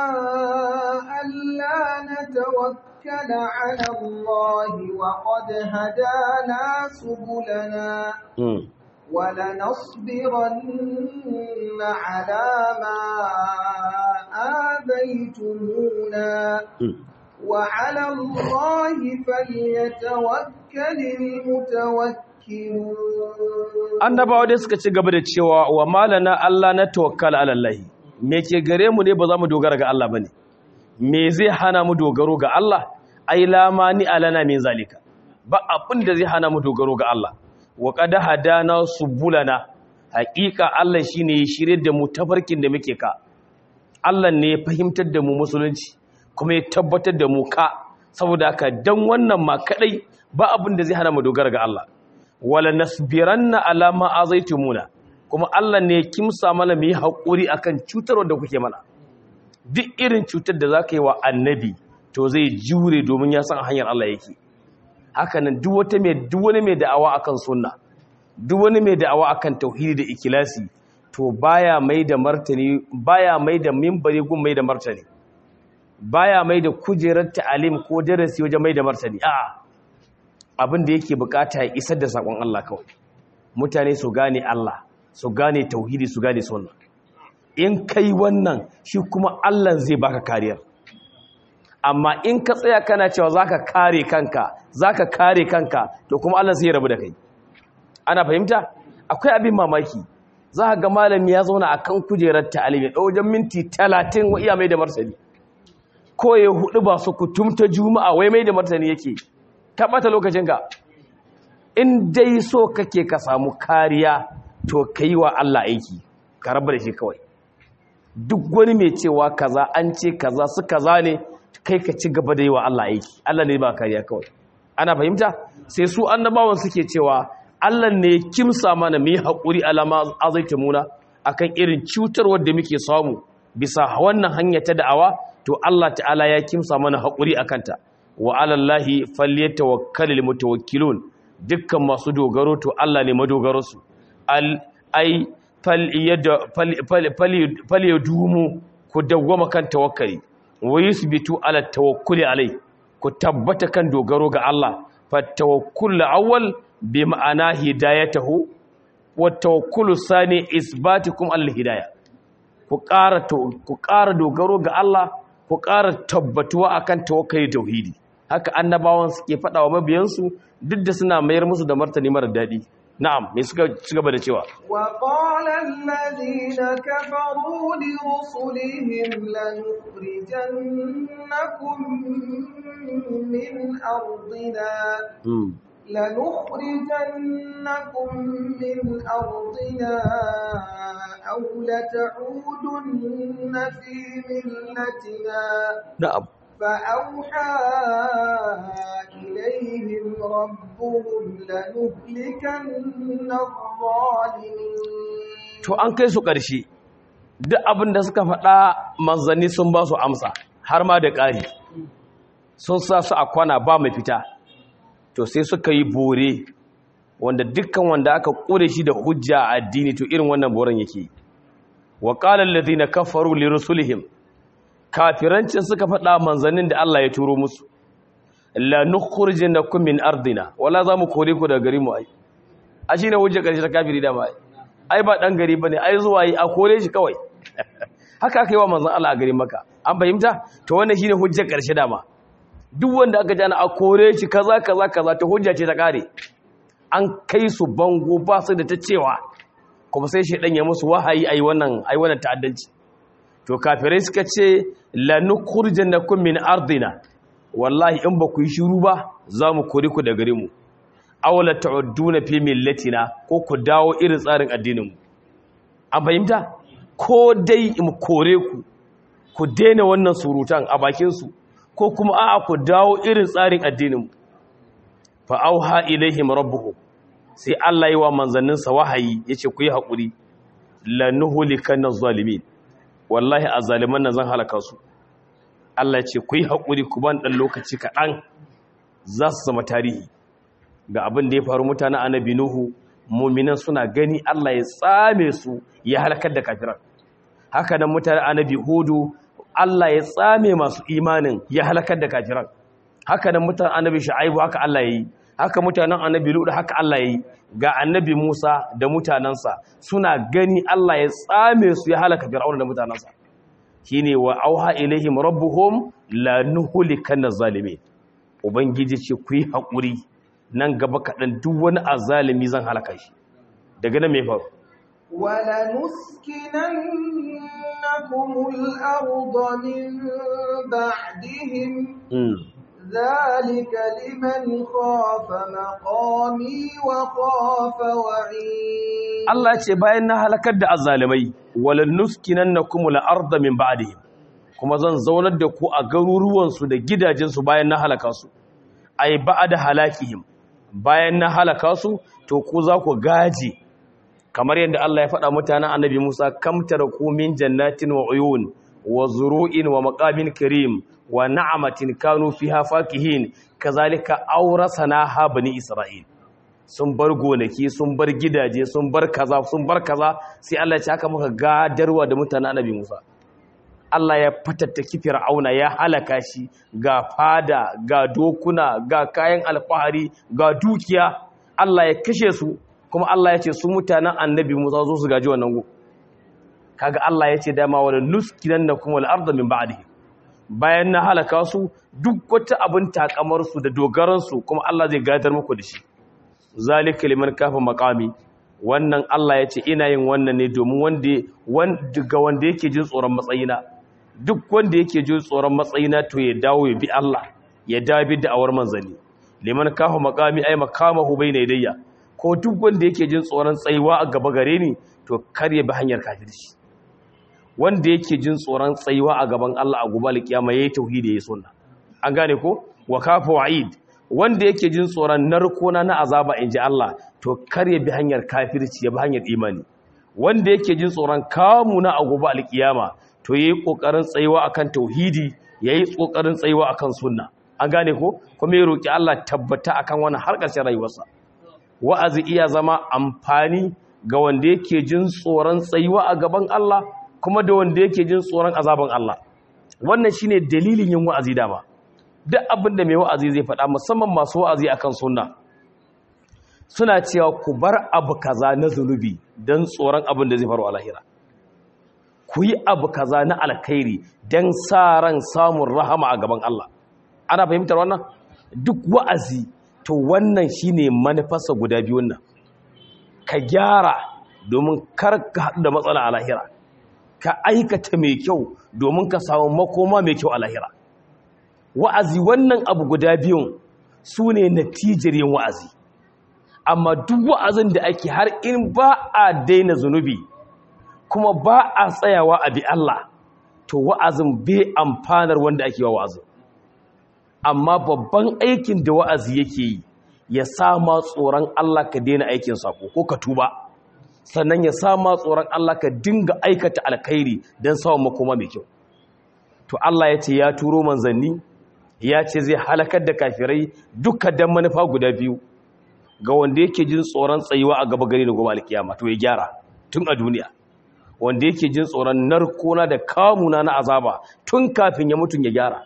ألا نتوكل على الله وقد هدانا سبلنا ولنصبرن على ما آذيتمونا وعلى الله فليتوكل المتوكلون annabawa dai suka ci gaba da cewa wa malana Allah na tawakkala ala Allah me ke gare mu ne ba za mu dogara ga Allah bane me zai hana mu dogaro ga Allah ai lamani alana min zalika ba abin da zai hana mu dogaro ga Allah wa qad hadana subulana haqiqa Allah shine ya shirye da mu tafarkin da muke ka Allah ne ya fahimtar da mu musulunci kuma ya tabbatar da mu ka saboda haka dan wannan ma kadai ba abin da zai hana mu dogara ga Allah wala nasbiranna ala ma azaitumuna kuma Allah ne kimsa mana mu yi haƙuri akan cutar da kuke mana duk irin cutar da zaka yi wa annabi to zai jure domin ya san hanyar Allah yake haka nan duk wata mai duk wani mai da'awa akan sunna duk wani mai da'awa akan tauhidi da ikilasi to baya mai da martani baya mai da minbari gun mai da martani baya mai da kujerar ta'alim ko darasi wajen mai da martani a'a abin da yake bukata ya isar da sakon Allah kawai mutane su gane Allah su gane tauhidi su gane sunna in kai wannan shi kuma Allah zai baka kariyar amma in ka tsaya kana cewa zaka kare kanka zaka kare kanka to kuma Allah zai rabu da kai ana fahimta akwai abin mamaki za ka ga malami ya zauna akan kujerar ta'alim ya wajen minti 30 wa iya mai da martani ko ya hudu ba su kutum ta juma'a wai mai da martani yake ka bata lokacinka in dai so kake ka samu kariya to kai wa Allah aiki ka rabu da shi kawai duk wani mai cewa kaza an ce kaza su kaza ne kai ka ci gaba da yi wa Allah aiki Allah ne ba kariya kawai ana fahimta sai su annabawan suke cewa Allah ne kimsa mana mu yi haƙuri alama azaita muna akan irin cutarwar da muke samu bisa wannan hanya ta da'awa to Allah ta'ala ya kimsa mana haƙuri akan ta wa alallahi falyatawakkalul mutawakkilun dukkan masu dogaro to Allah ne madogaro su al ai fal yadumu ku dawwama kan tawakkali wa yusbitu ala tawakkuli alai ku tabbata kan dogaro ga Allah fatawakkul awwal bi ma'ana hidayatahu wa tawakkulu sani isbatikum al hidayah ku ƙara ku ƙara dogaro ga Allah ku ƙara tabbatuwa akan tawakkali tauhidi haka annabawan suke faɗa wa mabiyansu duk da suna mayar musu da martani mara daɗi na'am me suka ci gaba da cewa wa qala alladhina kafaru li rusulihim lanukhrijannakum min ardina لنخرجنكم من أرضنا أو لتعودن في ملتنا نعم فأوحى إليهم ربهم لنهلكن الظالمين to an kai su ƙarshe duk abin da suka faɗa manzanni sun ba su amsa har ma da ƙari sun sa su a kwana ba mai fita to sai suka yi bore wanda dukkan wanda aka ƙure shi da hujja a addini to irin wannan boren yake wa qala alladhina kafaru li rusulihim kafirancin suka faɗa manzannin da Allah ya turo musu la nukhrijannakum min ardina wala za mu kore ku daga gari mu ai a shine hujja karshe ta kafiri da mai ai ba dan gari bane ai zuwa yi a kore shi kawai haka aka yi wa manzon Allah a garin Makka an fahimta to wannan shine hujja karshe dama duk wanda aka jana a kore shi kaza kaza kaza ta hujja ce ta kare an kai su bango ba su da ta cewa kuma sai shi ya musu wahayi ai wannan ai wannan ta'addanci to kafirai suka ce la nukhrijannakum min ardina wallahi in ba ku yi shiru ba za mu kore ku da gare mu aw la ta'udduna fi millatina ko ku dawo irin tsarin addinin mu an fahimta ko dai mu kore ku ku daina wannan surutan a bakin su ko kuma a'a ku dawo irin tsarin addinin fa auha ilaihim rabbuhum sai Allah yi wa manzannin sa wahayi yace ku yi hakuri la nuhlikanna zalimin wallahi azzaliman nan zan halaka su Allah ce ku yi hakuri ku ban dan lokaci kaɗan za su zama tarihi ga abin da ya faru mutanen annabi nuhu mu'minan suna gani Allah ya tsame su ya halakar da kafiran haka nan mutanen annabi hudu Allah ya tsame masu imanin ya halakar da kafiran haka nan mutanen annabi shu'aibu haka Allah yayi haka mutanen annabi lut haka Allah yayi ga annabi Musa da mutanansa suna gani Allah ya tsame su ya halaka fir'auna da mutanansa shine wa auha ilaihim rabbuhum la nuhlikanna zalimin ubangiji ce ku yi hakuri nan gaba kaɗan duk wani azalimi zan halaka shi daga nan me faru ولنسكننكم الأرض من بعدهم ذلك لمن خاف مقامي وخاف وعيد Allah ce bayan na halakar da azzalimai walan nuskinannakum al-ardha min ba'dihim kuma zan zaunar da ku a garuruwan su da gidajen su bayan na halaka su ai ba'da halakihim bayan na halaka su to ku za ku gaji kamar yadda Allah ya faɗa mutanen Annabi Musa kam taraku min jannatin wa uyun wa zuru'in wa maqamin karim wa na'amatin kanu fiha fakihin kazalika awrasana ha bani isra'il sun bar gonaki sun bar gidaje sun bar kaza sun bar kaza sai Allah ya ce haka muka gadarwa da mutanen annabi Musa Allah ya fatattaki fir'auna ya halaka shi ga fada ga dokuna ga kayan alfahari ga dukiya Allah ya kashe su kuma Allah ya ce su mutanen annabi Musa zo su gaji wannan go kaga Allah ya ce dama wala nuskinannakum wal arda min ba'dihi bayan na halaka su duk wata abin takamar su da dogaran su kuma Allah zai gadar muku da shi zalika liman kafa maqami wannan Allah ya ce ina yin wannan ne domin wanda wanda ga wanda yake jin tsoron matsayina duk wanda yake jin tsoron matsayina to ya dawo ya bi Allah ya dabi da awar manzali liman kafa maqami ay makamahu bayna yadayya ko duk wanda yake jin tsoron tsayuwa a gaba gare ni to kar ya bi hanyar kafirci wanda yake jin tsoron tsayuwa a gaban Allah a gobe alkiyama yayi tauhidi yayi sunna an gane ko wa kafa wa'id wanda yake jin tsoron narkona na azaba inji Allah to kar ya bi hanyar kafirci ya bi hanyar imani wanda yake jin tsoron kamu na a gobe alkiyama to yayi kokarin tsayuwa akan tauhidi yayi kokarin tsayuwa akan sunna an gane ko kuma ya roki Allah tabbata akan wannan har ƙarshen rayuwarsa wa'azi iya zama amfani ga wanda yake jin tsoron tsayuwa a gaban Allah kuma da wanda yake jin tsoron azaban Allah wannan shine dalilin yin wa'azi dama duk abin da mai wa'azi zai faɗa musamman masu wa'azi akan sunna suna cewa ku bar abu kaza na zunubi don tsoron abin da zai faru a lahira ku yi abu kaza na alkhairi don sa ran samun rahama a gaban Allah ana fahimtar wannan duk wa'azi to wannan shine manufarsa guda biyun nan ka gyara domin kar ka haɗu da matsala a lahira ka aikata mai kyau domin ka samu makoma mai kyau a lahira wa'azi wannan abu guda biyun su ne natijar yin wa'azi amma duk wa'azin da ake har in ba a daina zunubi kuma ba a tsayawa a bi Allah to wa'azin bai amfanar wanda ake wa wa'azin amma babban aikin da wa'azi yake yi ya sama tsoron Allah ka daina aikin sako ko ka tuba sannan ya sama tsoron Allah ka dinga aikata alkhairi don samun makoma mai kyau to Allah ya ce ya turo manzanni ya ce zai halakar da kafirai duka dan manufa guda biyu ga wanda yake jin tsoron tsayuwa a gaba gari da gobe alkiyama to ya gyara tun a duniya wanda yake jin tsoron narkona da kamuna na azaba tun kafin ya mutu ya gyara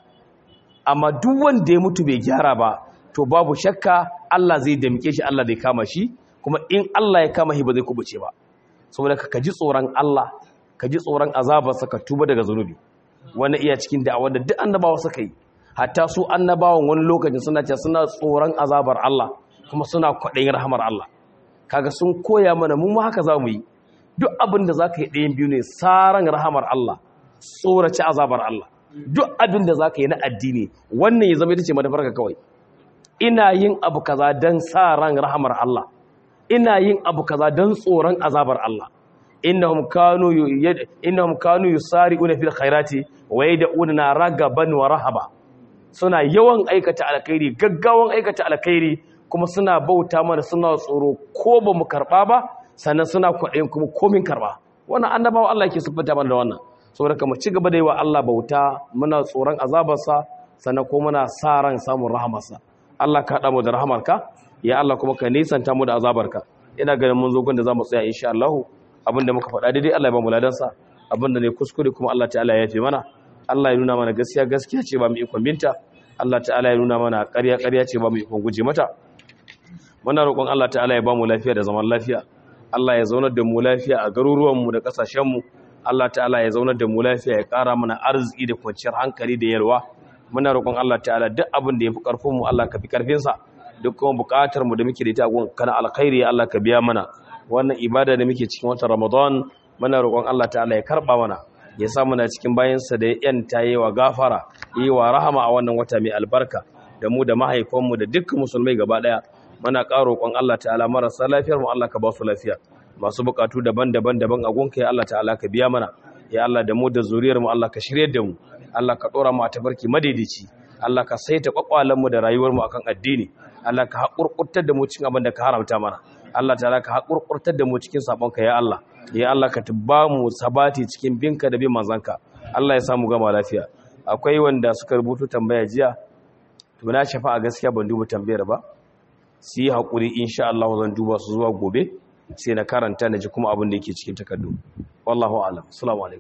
amma duk wanda ya mutu bai gyara ba to babu shakka Allah zai damke shi Allah zai kama shi kuma in Allah ya kama shi ba zai kubuce ba saboda ka ji tsoron Allah ka ji tsoron azabarsa ka tuba daga zunubi wani iya cikin da'awar da duk annabawa suka yi hatta su annabawan wani lokacin suna ce suna tsoron azabar Allah kuma suna kwaɗayin rahamar Allah kaga sun koya mana mu ma haka za mu yi duk abin da za ka yi ɗayan biyu ne tsaron rahamar Allah tsoraci azabar Allah duk abin da za ka yi na addini wannan ya zama ita ce madafarka kawai ina yin abu kaza don sa ran rahamar Allah ina yin abu kaza don tsoron azabar Allah innahum kanu innahum kanu yusari'una fil khairati wa yad'una ragaban wa rahaba suna yawan aikata alkhairi gaggawan aikata alkhairi kuma suna bauta mana suna tsoro ko ba mu karba ba sannan suna kwaɗayin kuma komin karba wannan annabawa Allah yake siffanta mana da wannan saboda kuma ci gaba da yi wa Allah bauta muna tsoron azabarsa sannan ko muna sa ran samun rahamarsa Allah ka haɗa mu da rahamarka ya Allah kuma ka nisanta mu da azabarka ina ganin mun zo gunda zamu tsaya insha Allah abinda muka faɗa daidai Allah ya ba mu ladansa abinda ne kuskure kuma Allah ta'ala ya yafe mana Allah ya nuna mana gaskiya gaskiya ce ba mu ikon binta Allah ta'ala ya nuna mana ƙarya ƙarya ce ba mu ikon guje mata muna roƙon Allah ta'ala ya ba mu lafiya da zaman lafiya Allah ya zaunar da mu lafiya a garuruwanmu da ƙasashenmu Allah ta'ala ya zaunar da mu lafiya ya ƙara mana arziki da kwanciyar hankali da yalwa muna roƙon Allah ta'ala duk abin da ya fi ƙarfinmu Allah ka fi ƙarfinsa duk kuma buƙatar mu da muke da ita gun kana alkhairi Allah ka biya mana wannan ibada da muke cikin watan Ramadan muna roƙon Allah ta'ala ya karɓa mana ya sa muna cikin bayansa da ya yanta yi wa gafara yi wa rahama a wannan wata mai albarka da mu da mahaifanmu da dukkan musulmai gaba ɗaya muna ƙara roƙon Allah ta'ala marasa lafiyar mu Allah ka ba su lafiya masu buƙatu daban-daban daban a gunka ya Allah ta'ala ka biya mana ya Allah da mu da zuriyar mu Allah ka shirye da mu Allah ka ɗora mu a tabarki madaidaici Allah ka saita kwakwalen mu da rayuwar mu akan addini Allah ka haƙurƙurtar da mu cikin abin da ka haramta mana Allah ta'ala ka haƙurƙurtar da mu cikin sabonka ya Allah ya Allah ka tubba mu sabati cikin binka da bin manzanka Allah ya samu gama lafiya akwai wanda suka rubutu tambaya jiya to na shafa a gaskiya ban duba tambayar ba su yi haƙuri insha Allah zan duba su zuwa gobe sai na karanta na ji kuma abin da yake cikin takardu wallahu alam assalamu alaikum